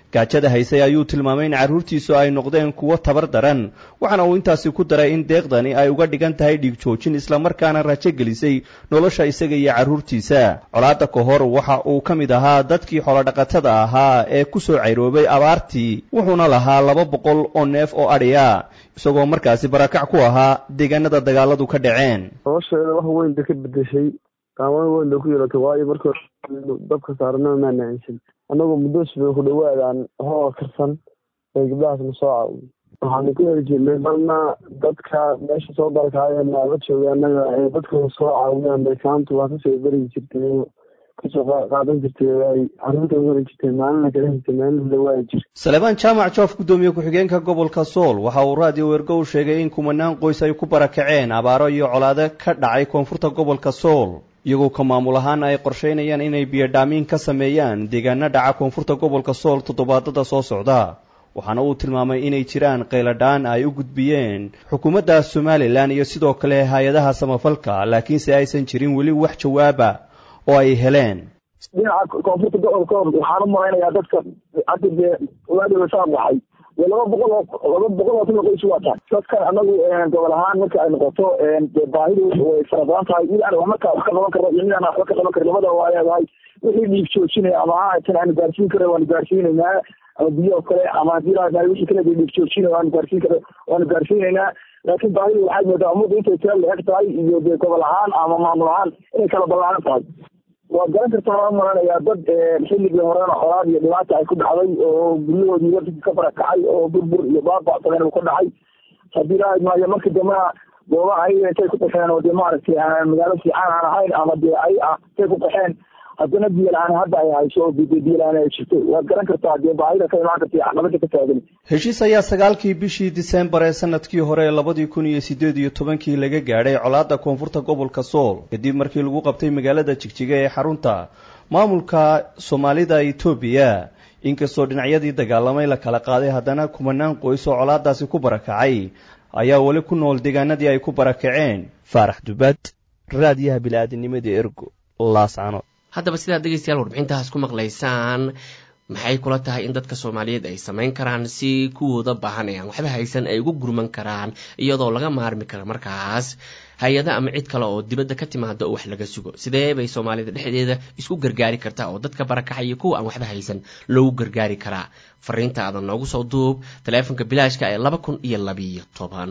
gaajada haysay ayuu tilmaamay in carruurtiisu ay noqdeen kuwo tabar daran waxaana uu intaasi ku daray in deeqdani ay uga dhigan tahay dhiig joojin islamarkaana rajo gelisay nolosha isaga iyo carruurtiisa colaadda ka hor waxa uu ka mid ahaa dadkii xoolodhaqatada ahaa ee ku soo cayroobay abaartii wuxuuna lahaa laba boqol oo neef oo adhiya isagoo markaasi barakac ku ahaa deegaanada dagaaladu ka dhaceen nolosheeda wax weyn bay ka bedeshay qaawan weyn bay ku yeelatay waayo marka dabka saarnama maana aansan annagoo muddo sibay ku dhawaadaan hooga karsan ee gabdhahaasna soo caawiy waxaanu ku heli jirnay marna dadka meesha soo dalkaayeen naaba jooga annaga ee dadkooda soo caawiyaan baysaantu waa kasoo berigi jirtay kasoo qaadan jirtay ay carruurta heli jirtay maalina kala jirtay maalina dhawaayi jirtay salebaan jaamac joof guddoomiye ku-xigeenka gobolka sool waxa uu raadiyo wergow sheegay in kumanaan qoys ay ku barakaceen abaaro iyo colaado ka dhacay koonfurta gobolka sool iyagoo ka maamul ahaana ay qorshaynayaan inay biyodhaamiin ka sameeyaan deegaano dhaca koonfurta gobolka sool toddobaadada soo socda waxaana uu tilmaamay inay jiraan qayladhaan ay u gudbiyeen xukuumadda somalilan iyo sidoo kale hay-adaha samafalka laakiinse aysan jirin weli wax jawaaba oo ay heleen dhinaca koonfurta gobolka waxaan u malaynayaa dadka hadda dee waadiba saa baxay dee laba boqol oo laba boqol oo kun oo qoys waa tahay dadkan anagu gobol ahaan marka ay noqoto dee baahidu way fara badan tahay mid aan markaa wax ka qaban karno iyo mid aan waxba ka qaban karin labada waa leedahay wixii dhiig joojinaya ama haatan aanu gaarsiin kara waanu gaarsiinaynaa ama biyo oo kale ama haddii laadahay wixii kale dhiig joojina waanu gaarsiin kara waanu gaarsiinaynaa laakiin baahidu waxaad moodaa ummadda intay teel la eg tahay iyo dee gobol ahaan ama maamul ahaan inay kala ballaaran tahay waad garan kartaa waan maranayaa dad xilligii horena colaad iyo dhibaata ay ku dhacday oo guryahoodii waddanka ka barakacay oo burbur iyo baabacsadan uu ka dhacay haddii ilaahay maayo markii dambena goobaha ayaga intay ku qaxeen oo dee maaragtay aan magaalo fiican aan ahayn ama dee ay ah intay ku qaxeen haddana biyola-aan hadda ay hayso oo biyola-aan ay jirto waad garan kartaa dee baahida ka imaan karta caqabada ka taagan heshiis ayaa sagaalkii bishii disembar ee sanadkii hore labadii kun iyo siddeed iyo tobankii laga gaadhay colaadda koonfurta gobolka sool kadib markii lagu qabtay magaalada jigjiga ee xarunta maamulka soomaalida etoobiya inkastoo dhinacyadii dagaalamay la kala qaaday haddana kumanaan qoys oo colaadaasi ku barakacay ayaa weli ku nool deegaanadii ay ku barakaceen faarax dubad raadiyaha bili-aadinimada ergo laascano haddaba sidaad dhegeystayaal warbixintaas ku maqlaysaan maxay kula tahay in dadka soomaaliyeed ay samayn karaan si kuwooda baahan ee aan waxba haysan ay ugu gurman karaan iyadoo laga maarmi kara markaas hay-ada ama cid kale oo dibadda ka timaada oo wax laga sugo sidee bay soomaalida dhexdeeda isku gargaari kartaa oo dadka barakacaya kuwa aan waxba haysan loogu gargaari karaa fariinta aadan noogu soo duub taleefonka bilaashka ee laba kun iyo labiyo toban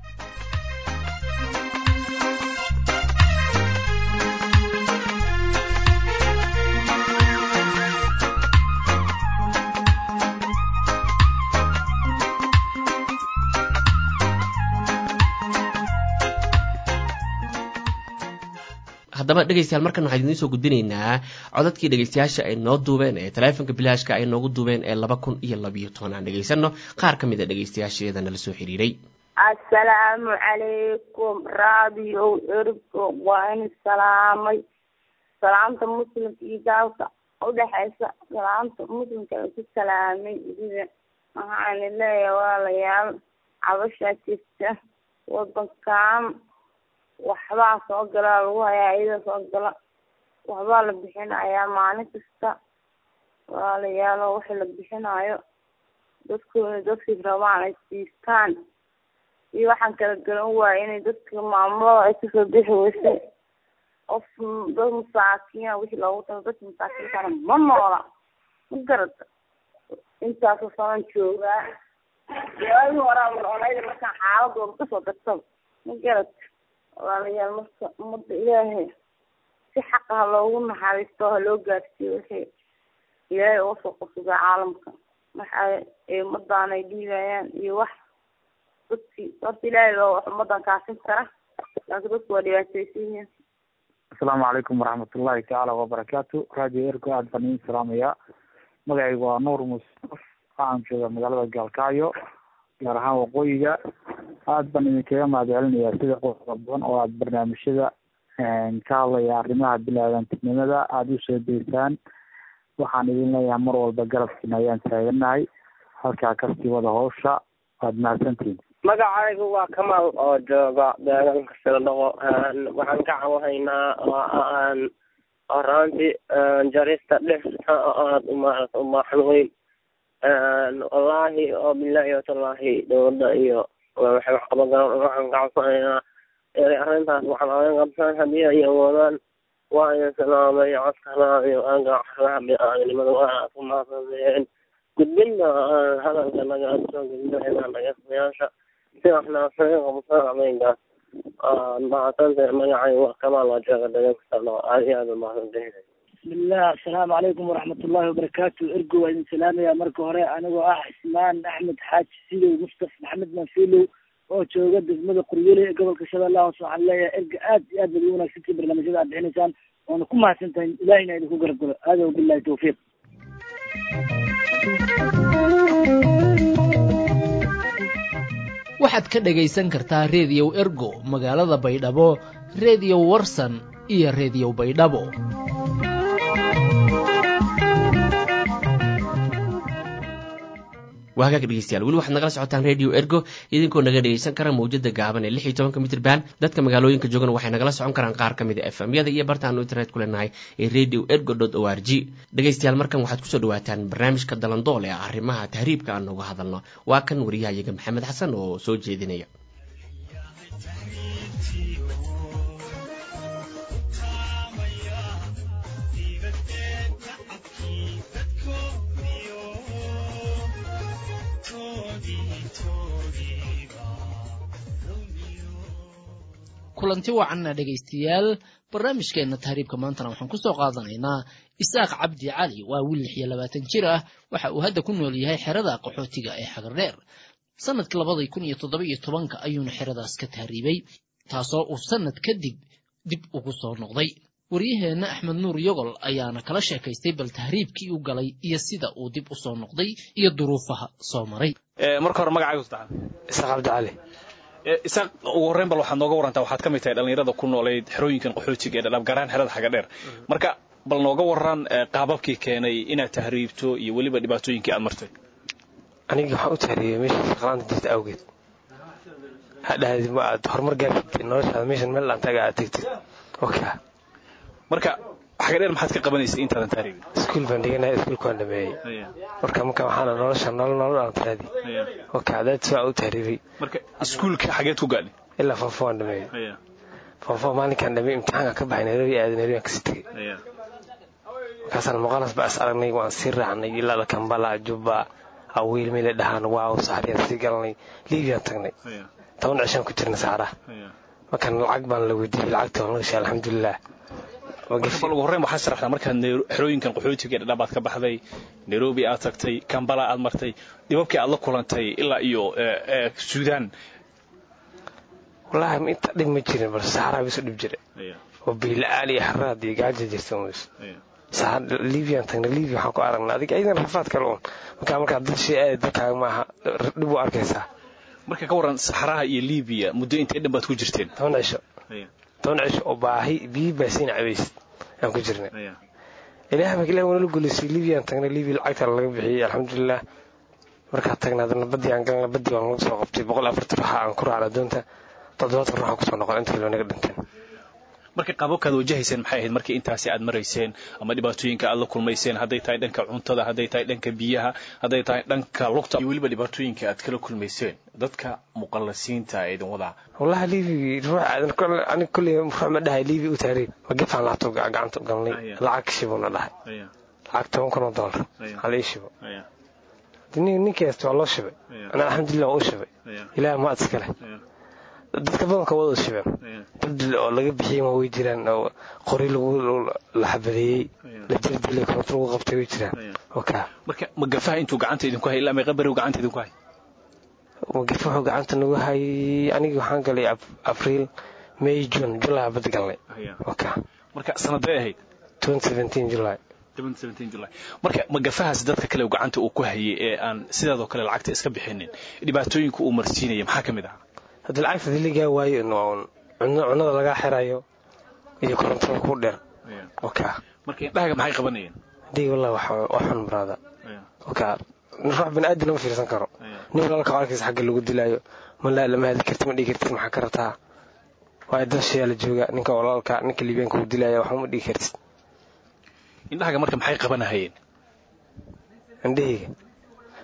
haddaba dhegeystayaal markan waxaan idiin soo gudbinaynaa codadkii dhegeystayaasha ay noo duubeen ee taleefonka bilaashka ay noogu duubeen ee laba kun iyo labiyo toban aan dhegeysano qaar ka mid a dhegeystayaasheeda nala soo xiriiray assalaamu calaykum raadiyo ergo waa in salaamay salaamta muslimka iyo gaalka udhexaysa salaamta muslimka ay ku salaamay idida waxaana leeyahay walaalayaal cabashaa jirta wadankan waxbaa soo galaa lagu hayaa iyada soo gala waxbaa la bixinayaa maalin kasta walaalayaalo waxa la bixinayo dadkooda dadkii rabaan ay siistaan iyo waxaan kala garan waaya inay dadka maamulada ay kasoo bixi weysay qof dad masaakiina wixii loogu talo dadka masaakiintana ma noola ma garata intaasoo sanan joogaa waagi horaa noonayda markaan xaaladooda kasoo dartaba ma garata walaalayaal marka ummadda ilaahay si xaqa ha loogu naxariisto ha loo gaarsiiyo wixii ilaahay uga soo qasugaa caalamka waxa ay ummadaan ay dhiibayaan iyo wax dadkii horta ilaahay baa wax ummadan kaasin kara laakiin dadku waa dhibaataysan yihiin asalaamu calaykum waraxmatullahi tacaala wabarakaatu radio ergo aad baan idin salaamayaa magacaygu waa nuur musaf waxaan joogaa magaalada gaalkacyo gaar ahaan waqooyiga aad baan idinkaga mahadcelinayaa sida qodoba badan oo aada barnaamijyada ka hadlaya arrimaha bilaadantinimada aada usoo deysaan waxaan idin leeyahay mar walba garabkiina ayaan taaganahay halkaa kasii wada hawsha waad mahadsantihin magacaygu waa kamaal oo jooga deegaanka sildhaqo waxaan ka cawahaynaa horaantii jarista dhirta oo aada uma umaxan weyn wallaahi oo bilaahi watallaahi dowladda iyo waxay wax qaban karaan waxaan ka codsanaynaa arrintaas waxaan ogan qabsan haddii ay awoodaan waa idin salaamay codkana iyo agaxraha biniaadanimada waa ku mahadsaneen gudbinta hadalka naga soo gudbinayna dhageystayaasha si waxna saga qabsan ameenkaas mahadsantahay magacay waa kamaal waa jooga dhageysta aad iyo aad mahadsantahay bismillah asalaamu calaykum waraxmat ullahi wabarakaatu ergo waa idin salaamaya marka hore anigoo ah cismaan axmed xaaji sidow mustaf maxamed manfilow oo jooga degmada quryole ee gobolka shabeellaha hoose waxaan leeyahay erga aad iyo aad baad ugu wanaagsantii barnaamijyada aad bixinaysaan waana ku mahadsan tahay ilahina idinku garab galo aada billahi tawfiiq waxaad ka dhagaysan kartaa reediyow ergo magaalada baydhabo reediyo warsan iyo reediyo baydhabo waa hagaag dhegeystayaal weli waxaad nagala socotaan radio ergo idinkoo naga dhegeysan kara mawjada gaaban ee lix iyo tobanka mitir band dadka magaalooyinka joogana waxay nagala socon karaan qaar ka mid a f m yada iyo bartaanu internet ku leenahay ee radio ergo dot o r g dhegeystayaal markan waxaad kusoo dhawaataan barnaamijka dalandool ee arrimaha tahriibka aan nooga hadalno waa kan wariyahayaga maxamed xasan oo soo jeedinaya kulanti wacanna dhegaystayaal barnaamijkeenna tahriibka maantana waxaan kusoo qaadanaynaa isaaq cabdi cali waa wiil lix iyo labaatan jir ah waxa uu hadda ku nool yahay xerada qaxootiga ee xagardheer sanadkii labadii kun iyo toddoba iyo tobanka ayuuna xeradaas ka tahriibay taasoo uu sanad kadib dib ugu soo noqday waryaheenna axmed nuur yogol ayaana kala sheekaystay bal tahriibkii u galay iyo sida uu dib u soo noqday iyo duruufaha soo maray marka hore magacaagu saddexaad isaaq cabdi cali isaaq ugu horreyn bal waxaad nooga warantaa waxaad ka mid tahay dhallinyarada ku noolayd xerooyinkan qaxootiga ee dhadhaab garaan xerada xaga dheer marka bal nooga waran qaababkii keenay inaad tahriibto iyo weliba dhibaatooyinkii aad martay anigii waxaan u tahriibay meesha shaqlaanta jirta awgeed hadhahdi ma aad horumar gaartid noloshaada meeshan meel aan taga aad tegtid oka marka xaga dheer maxaad ka qabanaysay intaadan tahriibin iskuul baan dhiganaya iskuulka waan dhameeyey marka marka waxaana nolosha nolol nolol aan tiraadi oka adaad waa u tahriibay marka iskuulka xageed ku gaadhay ilaa foofo waan dhameeyey foofo maalinkaan dhameeyey imtixaanka ka baxay nairobi aaday nairobi aan kasii tegey markaasaan muqalas ba is aragnay waan sii raacnay ilaa kambala jubba awiil meela dhahaan waaw saxariyaan sii galanay liibiyaan tagnay toban cishaan ku jirna saxaraha markaan lacag baan la weydiiyey lacagta waan lagashay alxamdulilah bal ugu horreyn waxaad sharaxdaa markaad xerooyinkan qaxootiga ee dhadhaab aad ka baxday nairobi aad tagtay kambala aad martay dhibabkii aad la kulantay ilaa iyo suudaan wallaahi inta dhib ma jirin balse saxaraa bisu dhib jira oo biila-aan iyo xaraad iyo gaaja jirta mus libiyan tagna libia waxaan ku aragnaa adig aydan rafaad kale un markaa markaa dad shay aad dadkaaga maaha dhib u arkaysaa marka ka waran saxaraha iyo libiya muddo intee dhan baad ku jirteen toban cisho toban cisho oo baahi biyi baasiina cabaysid aan ku jirnay ilaah baa ilaah wanala guulaysay libiyan tagnay libia lacagta laga bixiyey alxamdulilah markaa tagnaa adana badii aan galna badii baan laga soo qabtay boqol afartan ruuxa aan ku raacna doonta toddobaatan ruuxa kusoo noqon inta kale naga dhinteen marka qaababkaad wajahayseen maxay ahayd markii intaasi aad marayseen ama dhibaatooyinka aad la kulmayseen hadday tahay dhanka cuntada hadday tahay dhanka biyaha hadday tahay dhanka lugta iyo weliba dhibaatooyinka aad kala kulmayseen dadka muqallasiinta ee idin wadaa wallahi libi ruux aniga kolley ruux ma dhahay libi u taariib ma gefaan laabto gacanta u galnay lacag shibuna dhahay lacag toban kun oo dollar hal ii shibo ninkii haysta waa loo shibay ana alxamdulilah waa u shibay ilaah ma ad iska leh dadka badanka wada shibeen dad oo laga bixiyey ma way jiraan oo qori lagu la xabadeeyey la jirdilay koronto lagu qabtay way jiraan oka marka magafaha intuu gacanta idinku hay ilaa meeqa beri gacanta idinku hay magafa wuxuu gacanta nagu hayay anigii waxaan galay abriil may june july bad galnay oka marka sanaday ahayd july marka magafahaas dadka kale gacanta uu ku hayay ee aan sidaadoo kale lacagta iska bixinin dhibaatooyinka uu marsiinaya maxaa ka mid ah haddii lacagta diligaa waayo un cunada lagaa xirayo iyo korontada ku dheer oka marka indhahaga maxay qabanayeen hadii wallah waa xun baraada oka ruux bani aadam lama fiirsan karo nin walaalka arkaysa xagga lagu dilaayo malaa lama hadli karti ma dhigi kartid maxaa ka rataa waayo dad shayaa la jooga ninka walaalka ninka liibiyaanka uu dilaya waxba ma dhigi kartid indhahaga marka maxay qabanahayeen indhahayga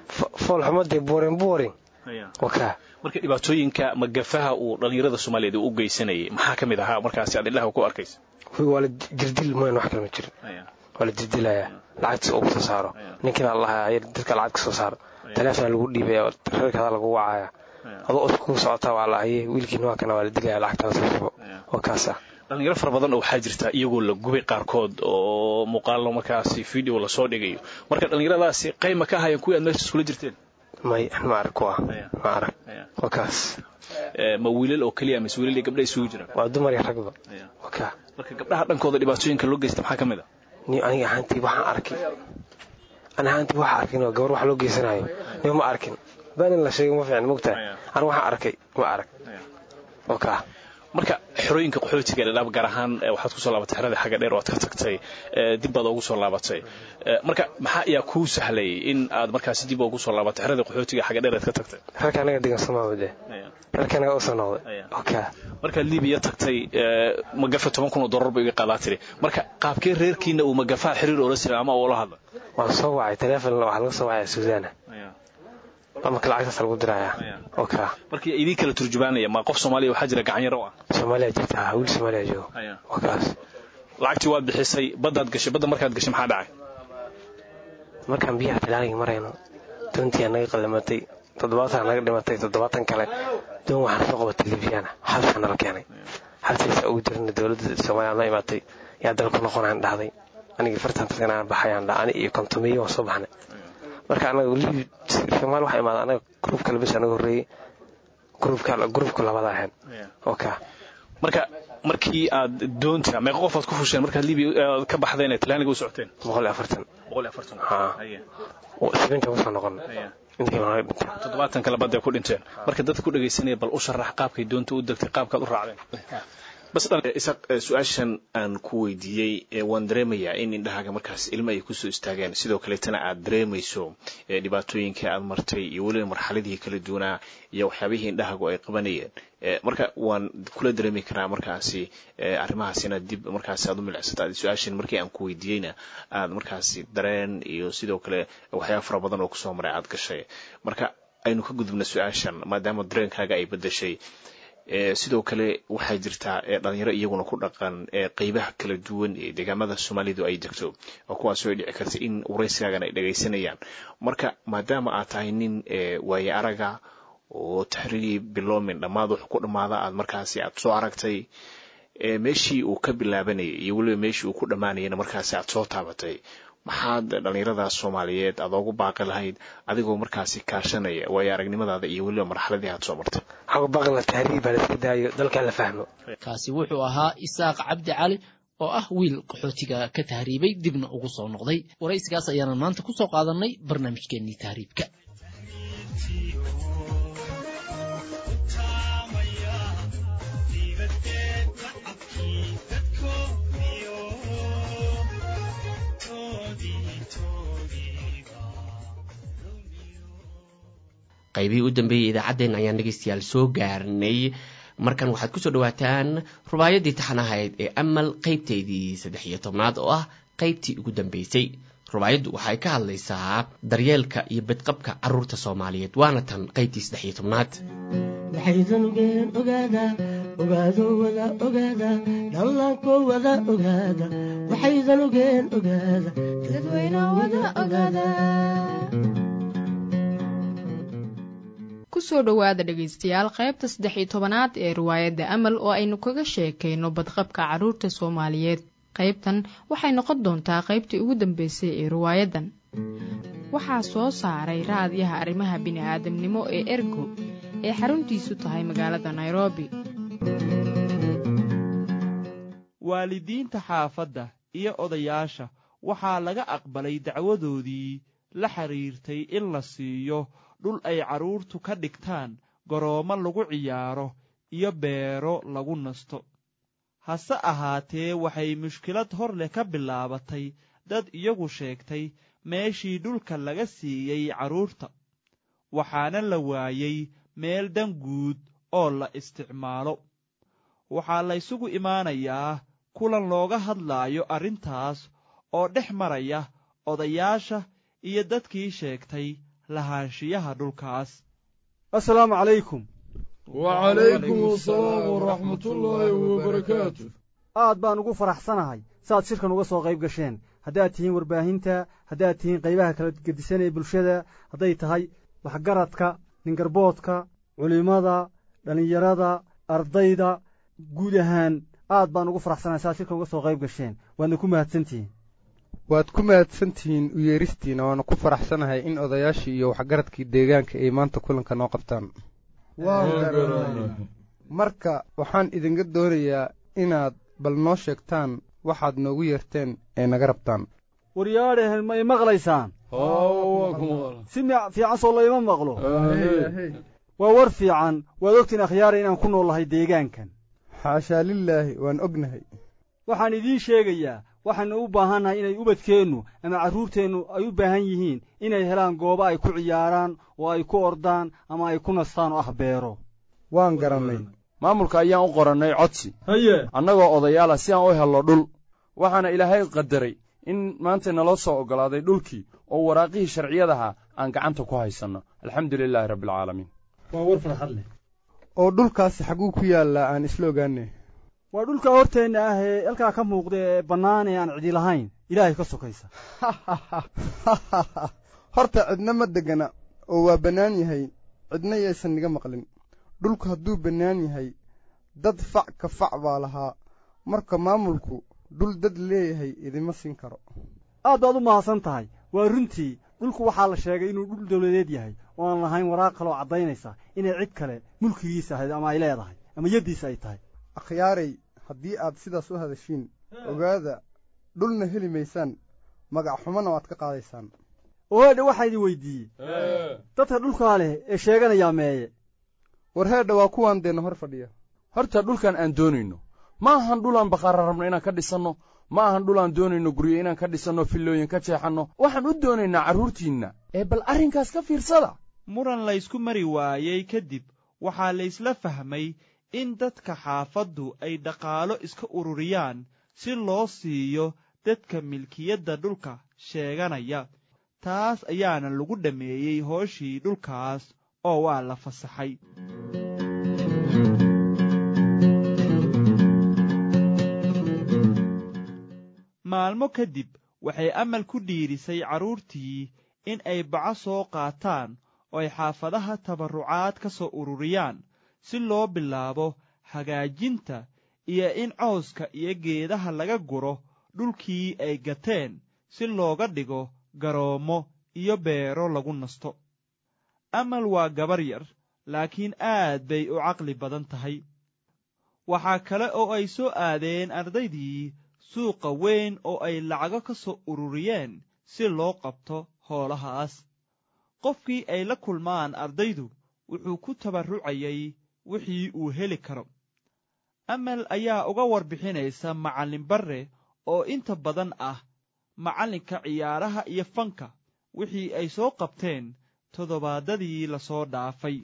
foolxumadee boring boring wakaa marka dhibaatooyinka magafaha uu dhallinyarada soomaaliyeed uu u geysanayay maxaa ka mid ahaa markaasi aad indhaha ku arkaysa waa la jirdil mooyan wax kale ma jirin waa la jirdilayaa lacagtiisa ugu soo saaro ninkina allaha dadka lacag ka soo saaro taleefona lagu dhiibaya reerkaada lagu wacaya adoo os ku socotaa waa la haye wiilkiina waa kana waa la dilaya lacagtaada soo shubo waa kaasa dhalinyaro fara badan oo waxaa jirta iyagoo la gubay qaarkood oo muuqaallo markaasi video lasoo dhigayo marka dhallinyaradaasi qayma ka ahaayeen kuwii aad meesha iskula jirteen may ma arag kuwa ma arag waa kaas ma wiilal oo keliya mise wiilal iyo gabdha isugu jiraan waa dumar iyo ragba waa kaa marka gabdhaha dhankooda dhibaatooyinka loo geysta maxaa ka mid a ni aniga ahaantii waxaan arkay ani ahaantii waxaa arkin oo gabar wax loo geysanayo niba ma arkin baanin la sheego ma fiican mogtahay aniga waxaan arkay ma arag waa kaa marka xerooyinka qaxootiga dhadhaab gaar ahaan waxaad kusoo laabatay xerada xagga dheer oo aad ka tagtay dib baad ugu soo laabatay marka maxaa ayaa kuu sahlay in aad markaasi dib ugu soo laabatay xerada qaxootiga xagga dheer aad ka tagtay rarka anaga degan somaamade rarka anaga usoo noqday oka markaad libiya tagtay magafa toban kun oo dollar ba iga qaadaa tiri marka qaabkee reerkiina uu magafaha xiriir oola sira ama ula hadla waan soo wacay taleefon waxaa laga soo wacaya suudaana marka lacagtaas lagu diraya oka marka idin kala turjubaanaya ma qof soomaaliya waxaa jira gacanyaro ah soomaaliya jirta wiil soomaaliya joogo waa kaas lacagtii waad bixisay baddaad gashay badda markaad gashay maxaa dhacay markaan biyaha talaaniga marayno doontii naga qallimatay toddobaatan naga dhimatay toddobaatan kale doon waxaan soo qabatay libyana xabsaa nala keenay xabsiisa ugu jirna dowladda soomaaliya noo imaatay yaa dalku noqonaan dhahday anigii fartan dadkan aan baxayaan dha ani iyo kontomiyo waan soo baxnay marka anaga libi soomaali waxaa imaada anaga gruubka labis anaga horreeyey gruubka gruubka labada ahayn oka marka markii aad doonta meeqa qof aad ku fusheen markaad libiya ka baxdeen ee talaaniga u socoteen boqol iyo afartan boqol iyo afartan sabinta kusoo noqon toddobaatan kale badday ku dhinteen marka dadka ku dhegaysanaya bal u sharax qaabkay doonta u degtay qaabkaad u raacdeen bas isaq su-aashan aan ku weydiiyey waan dareemayaa in indhahaaga markaas ilmo ay kusoo istaageen sidoo kaleetana aad dareemayso dhibaatooyinka aad martay iyo weliba marxaladihii kala duwanaa iyo waxyaabihii indhahaagu ay qabanayeen marka waan kula dareemi karaa markaasi arrimahaas inaad dib markaasi aad u milicsata su-aashan markii aan ku weydiiyeyna aad markaasi dareen iyo sidoo kale waxyaaba fara badan oo kusoo maray aad gashay marka aynu ka gudubna su-aashan maadaama dareenkaaga ay bedeshay sidoo kale waxaa jirtaa dhalinyaro iyaguna ku dhaqan qeybaha kala duwan ee deegaamada soomaalidu ay degto oo kuwaasoo ay dhici karta in waraysigaagan ay dhagaysanayaan marka maadaama aad tahay nin waaye araga oo taxriiri biloomin dhammaad wax ku dhammaada aad markaasi aad soo aragtay meeshii uu ka bilaabanayay iyo weliba meeshii uu ku dhammaanayana markaasi aad soo taabatay maxaad dhallinyarada soomaaliyeed aad oogu baaqi lahayd adigoo markaasi kaashanaya waayo aragnimadaada iyo weliba marxaladii aad soo martay kaasi wuxuu ahaa isaaq cabdi cali oo ah wiil qaxootiga ka tahriibay dibna ugu soo noqday waraysigaas ayaanan maanta ku soo qaadanay barnaamijkeennii tahriibka qaybihii u dambeeyey idaacaddeen ayaan dhegeystayaal soo gaarnay markan waxaad kusoo dhawaataan rubaayadii taxanahayd ee amal qaybteydii saddex iyo tobnaad oo ah qaybtii ugu dambeysay rubaayaddu waxay ka hadlaysaa daryeelka iyo badqabka caruurta soomaaliyeed waana tan qaybtii saddex iyo tobnaad waxaydan ogeen ogaada ogaado wada ogaada dhallaanko wada ogaada waxaydan ogeen ogaada dadweyne wada ogaada kusoo dhowaada dhegaystayaal qaybta saddex iyo tobanaad ee riwaayadda amal oo aynu kaga sheekayno badqabka carruurta soomaaliyeed qaybtan waxay noqon doontaa qaybtii ugu dambeysay ee riwaayaddan waxaa soo saaray raadyaha arrimaha bini'aadamnimo ee ergo ee xaruntiisu tahay magaalada nairobi waalidiinta xaafadda iyo odayaasha waxaa laga aqbalay dacwadoodii la xidhiirtay in la siiyo dhul ay carruurtu ka dhigtaan garoommo lagu ciyaaro iyo beero lagu nasto hase ahaatee waxay mushkilad hor leh ka bilaabatay dad iyagu sheegtay meeshii dhulka laga siiyey carruurta waxaana la waayey meel dan guud oo la isticmaalo waxaa laysugu imaanayaa kulan looga hadlaayo arrintaas oo dhex maraya odayaasha iyo dadkii sheegtay lahaanshiyaha dhulkaas assalaamu calaykum wacalaykum asalaam waraxmatullaahi wabarakaatu aad baan ugu faraxsanahay saaad shirkan uga soo qayb gasheen haddaad tihiin warbaahinta haddaad tihiin qaybaha kala gedisan ee bulshada hadday tahay waxgaradka ningarboodka culimmada dhallinyarada ardayda guud ahaan aad baan ugu faraxsanahay saaad shirkan uga soo qayb gasheen waadna ku mahadsantihiin waad ku mahadsantihiin u yeeristiina waana ku faraxsanahay in odayaashii iyo waxgaradkii deegaanka ay maanta kulanka noo qabtaan marka waxaan idinka doonayaa inaad bal noo sheegtaan waxaad noogu yeerteen ee naga rabtaan waryaadhehen ma i maqlaysaan si fiican soo layma maqlo waa war fiican waad ogtiin akhyaara inaan ku nool lahay deegaankan xaashaa lilaahi waan ognahay waxaan idiin sheegayaa waxaannu u baahannahay inay ubadkeennu ama carruurteennu ay u baahan yihiin inay helaan goobo ay ku ciyaaraan oo ay ku ordaan ama ay ku nastaan oo ah beero waan garannay maamulka ayaan u qorannay codsi haye annagoo odayaala si aan u helno dhul waxaana ilaahay qadaray in maanta naloo soo oggolaaday dhulkii oo waraaqihii sharciyadaha aan gacanta ku haysanno alxamdu lilaahi rabbialcaalamiin waa war farxad leh oo dhulkaasi xagguu ku yaallaa aan isla ogaanay waa dhulka horteenna ah ee halkaa ka muuqda ee bannaan ee aan cidi lahayn ilaahay ka sokaysa horta cidna ma degana oo waa bannaan yahay cidna yaysan niga maqlin dhulku hadduu bannaan yahay dad fac ka fac baa lahaa marka maamulku dhul dad leeyahay idima siin karo aad baad u mahadsan tahay waa runtii dhulku waxaa la sheegay inuu dhul dawladeed yahay oo aan lahayn waraaq kaloo caddaynaysa inay cid kale mulkigiisa ahayd ama ay leedahay ama yaddiisa ay tahay akhyaarey haddii aad sidaas u hadashiin ogaada dhulna heli maysaan magac xumana waad ka qaadaysaan oheedha waxaa idin weydiiyey dadka dhulkaa leh ee sheeganayaa meeye war heedha waa kuwaan deenna hor fadhiya horta dhulkan aan doonayno ma ahan dhulaan bakhaara rabno inaan ka dhisanno ma ahan dhulaan doonayno guryo inaan ka dhisanno fillooyin ka jeexanno waxaan u doonaynaa carruurtiinna ee bal arrinkaas ka fiirsada muran laysku mari waayey kadib waxaa laysla fahmay in dadka xaafaddu ay dhaqaalo iska ururiyaan si loo siiyo dadka milkiyadda dhulka sheeganaya taas ayaana lagu dhammeeyey hooshii dhulkaas oo waa la fasaxay maalmo kadib waxay amal ku dhiirisay carruurtii in ay baco soo qaataan oo ay xaafadaha tabarrucaad ka soo ururiyaan si loo bilaabo hagaajinta iyo in cawska iyo geedaha laga guro dhulkii ay gateen si looga dhigo garoommo iyo beero lagu nasto amal waa gabar yar laakiin aad bay u caqli badan tahay waxaa kale oo ay soo aadeen ardaydii suuqa weyn oo ay lacago ka soo ururiyeen si loo qabto hoolahaas qofkii ay la kulmaan ardaydu wuxuu ku tabarrucayay wixii uu heli karo amal ayaa uga warbixinaysa macallin barre oo inta badan ah macallinka ciyaaraha iyo fanka wixii ay soo qabteen toddobaadadii la soo dhaafay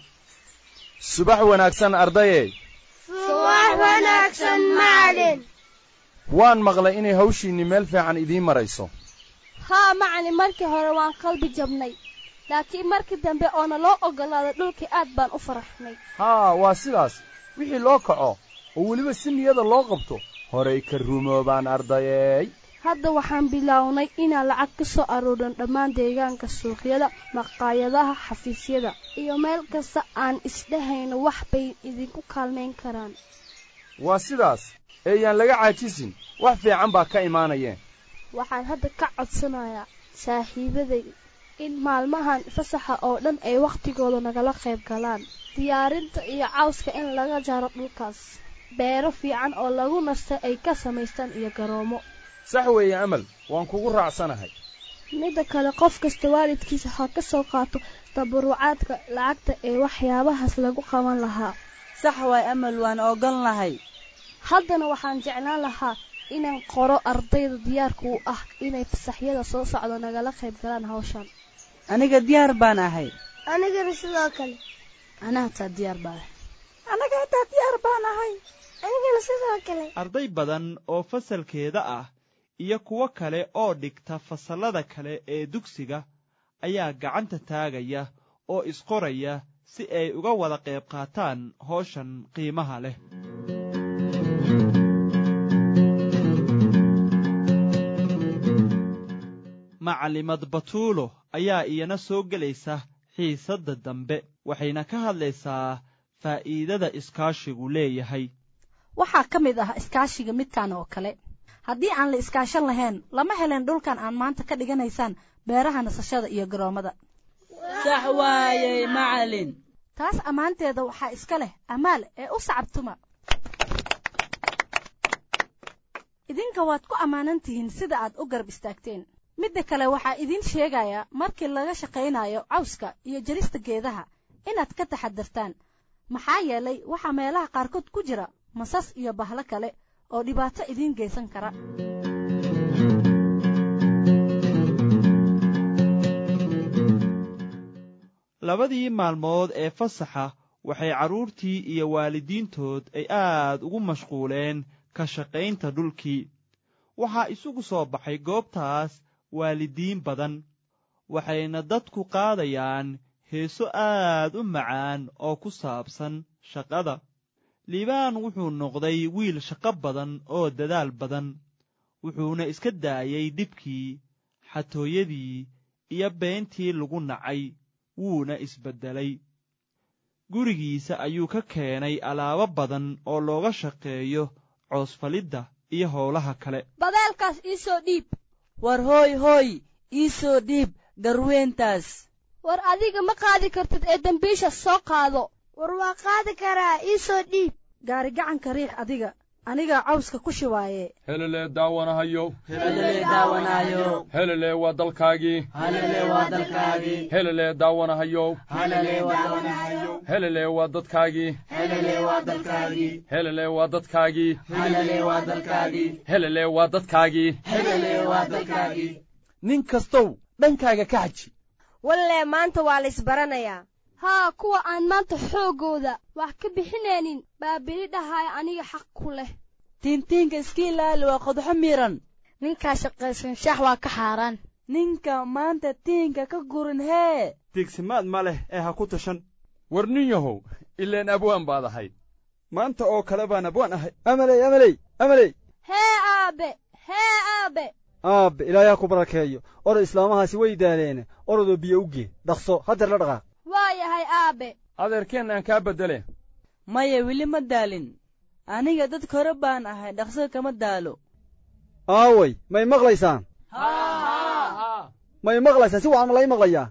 subax wanaagsan ardaye subax wanaagsan macalin waan maqlay inay hawshiinni meel fiican idiin marayso haa macalin markii hore waan qalbi jabnay laakiin markii dambe oona loo oggolaaday dhulkii aad baan u faraxnay haa waa sidaas wixii loo kaco oo weliba si niyada loo qabto horay ka rumoobaan ardayeey hadda waxaan bilownay inaan lacag ka soo aruurin dhammaan deegaanka suuqyada maqaayadaha xafiisyada iyo meel kasta aan isdhahayno wax bay idinku kaalmayn karaan waa sidaas eeyaan laga caajisin wax fiican baa ka imaanayeen waxaan hadda ka codsanayaa saaxiibaday in maalmahan fasaxa oo dhan ay wakhtigooda nagala qayb galaan diyaarinta iyo cawska in laga jaro dhulkaas beero fiican oo lagu nasta ay ka samaystaan iyo garoomo sax weeye amal waan kugu raacsanahay midda kale qof kasta waalidkiisa ha ka soo qaato tabarucaadka lacagta ee waxyaabahaas lagu qaban lahaa sax waay amal waan ogon lahay haddana waxaan jeclaan lahaa inaan qoro ardayda diyaarka u ah inay fasaxyada soo socdo nagala qayb galaan hawshan aniga diyaar baan ahay anigana sidoo kale anaa hataa diyaar baan ahay anaga hataa diyaar baan ahay anigana sidoo kale arday badan oo fasalkeeda ah iyo kuwo kale oo dhigta fasallada kale ee dugsiga ayaa gacanta taagaya oo isqoraya si ay uga wada qayb qaataan howshan qiimaha leh macalimad batuulo ayaa iyana soo gelaysa xiisadda dambe waxayna ka hadlaysaa faa'iidada iskaashigu leeyahay waxaa ka mid ah iskaashiga midkan oo kale haddii aan la iskaashan lahayn lama helen dhulkan aan maanta ka dhiganaysaan beeraha nasashada iyo garoommada sax waayey macalin taas ammaanteeda waxaa iska leh amaal ee u sacabtuma idinka waad ku ammaanan tihiin sida aad u garab istaagteen midda kale waxaa idiin sheegayaa markii laga shaqaynayo cawska iyo jarista geedaha inaad ka taxadartaan maxaa yeelay waxaa meelaha qaarkood ku jira masas iyo bahlo kale oo dhibaato idiin geysan kara labadii maalmood ee fasaxa waxay carruurtii iyo waalidiintood ay aad ugu mashquuleen ka shaqaynta dhulkii waxaa isugu soo baxay goobtaas waalidiin badan waxayna dadku qaadayaan heeso aad u macaan oo ku saabsan shaqada liibaan wuxuu noqday wiil shaqo badan oo dadaal badan wuxuuna iska daayey dhibkii xatooyadii iyo beentii lagu nacay wuuna isbeddelay gurigiisa ayuu ka keenay alaabo badan oo looga shaqeeyo coosfalidda iyo howlaha kale badeelkaas ii soo dhiib war hooy hooy ii soo dhiib garweyntaas war adiga ma qaadi kartid ee dembiisha soo qaado war waa qaadi karaa ii soo dhiib gaari gacanka riix adiga anigaa cawska ku shibaaye helelee daawanahayo helelee daawanahayo helelee waa dalkaagii helelee waa dalkaagii helelee daawanahayo helelee waa daawanahayo helelee waa dadkaagii helelee waa dalkaagii helelee waa dadkaagii helelee waa dalkaagii helelee waa dadkaagii helelee waa dalkaagii nin kastow dhankaaga ka xaji wallee maanta waa la isbaranayaa haa kuwa aan maanta xooggooda wax ka bixinaynin baa beli dhahaya aniga xaq ku leh tiintiinka iska ilaali waa qodxo miran ninkaa shaqaysan shax waa ka xaaraan ninka maanta tiinka ka gurin hee tiigsimaad ma leh ee ha ku tashan war nin yahow ileen abwaan baad ahayd maanta oo kale baan abwaan ahay amaley amaley amaley hee aabe hee aabe aabbe ilaayaa ku barakeeyo orod islaamahaasi way daaleene orodoo biyo u gee dhaqso haddeer la dhaqaaq waa yahay aabe adeerkeen aan kaa beddele maya weli ma daalin aniga dad kore baan ahay dhaqso kama daalo aaway may maqlaysaan may maqlaysaan si wacan ma lay maqlayaa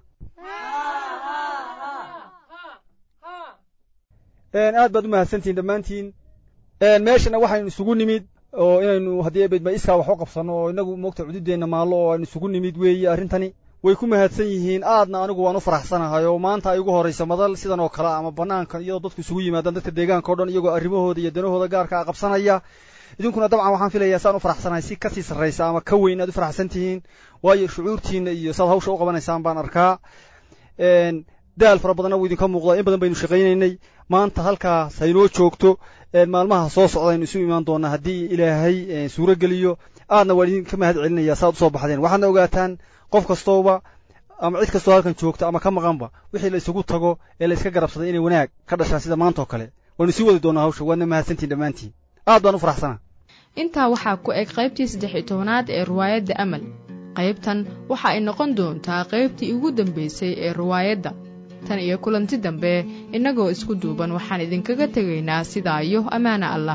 aad baad u mahadsantihin dhammaantiin meeshana waxaynu isugu nimid oo inaynu haddii bedma iskaa wax u qabsanno oo innagu moogta cududeenna maallo oo aynu isugu nimid weeye arrintani way ku mahadsan yihiin aadna anigu waan u faraxsanahay oo maanta ay ugu horraysa madal sidan oo kale ama bannaanka iyadoo dadku isugu yimaadaan dadka deegaanka o dhan iyagoo arrimahooda iyo danahooda gaarka a qabsanaya idinkuna dabcan waxaan filayaa saan u faraxsanahay si kasii sarraysa ama ka weyn aad u faraxsan tihiin waayo shucuurtiinna iyo saad hawsha u qabanaysaan baan arkaa daal fara badanna wuu idinka muuqdaa in badan baynu shaqaynaynay maanta halkaas haynoo joogto maalmaha soo socdaynu isu imaan doonaa haddii ilaahay suuro geliyo aadna waan idinka mahad celinaya saaad usoo baxdeen waxaadna ogaataan qof kastooba ama cid kastoo halkan joogta ama ka maqanba wixii la isugu tago ee la iska garabsaday inay wanaag ka dhashaan sida maanta oo kale waanu sii wadi doonaa hawsha waadna mahadsantiin dhammaantiin aad baan u faraxsanaa intaa waxaa ku eg qaybtii saddex iyo tobanaad ee riwaayadda amal qaybtan waxa ay noqon doontaa qaybtii ugu dambaysay ee riwaayadda tan iyo kulanti dambe innagoo isku duuban waxaan idinkaga tegaynaa sidaa iyo ammaana allah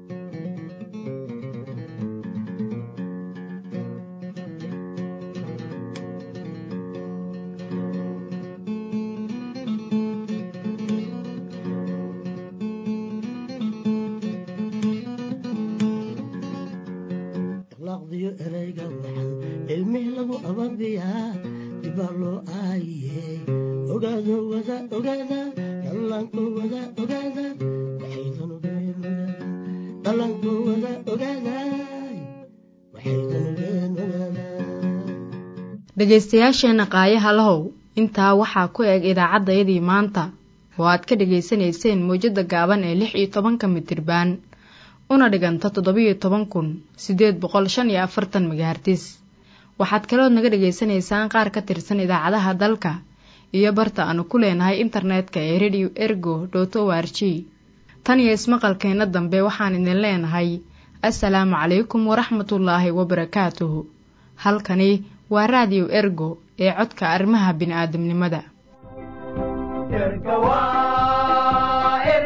dhegaystayaasheenna qaayaha lahow intaa waxaa ku eg idaacaddayadii maanta oo aad ka dhegaysanayseen mawjadda gaaban ee lix iyo tobanka mitirbaan una dhiganta toddobiyo toban kun siddeed boqol shan iyo afartan magahartis waxaad kalood naga dhagaysanaysaan qaar ka tirsan idaacadaha dalka iyo barta aanu ku leenahay internetka ee radio ergo dot o r g tan iyo ismaqalkeenna dambe waxaan idin leenahay assalaamu calaykum waraxmatullaahi wabarakaatuhu halkani waa raadiyo ergo ee codka arrimaha bini'aadamnimada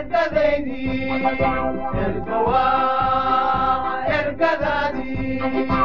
ergadaydi ergawa ergadaadii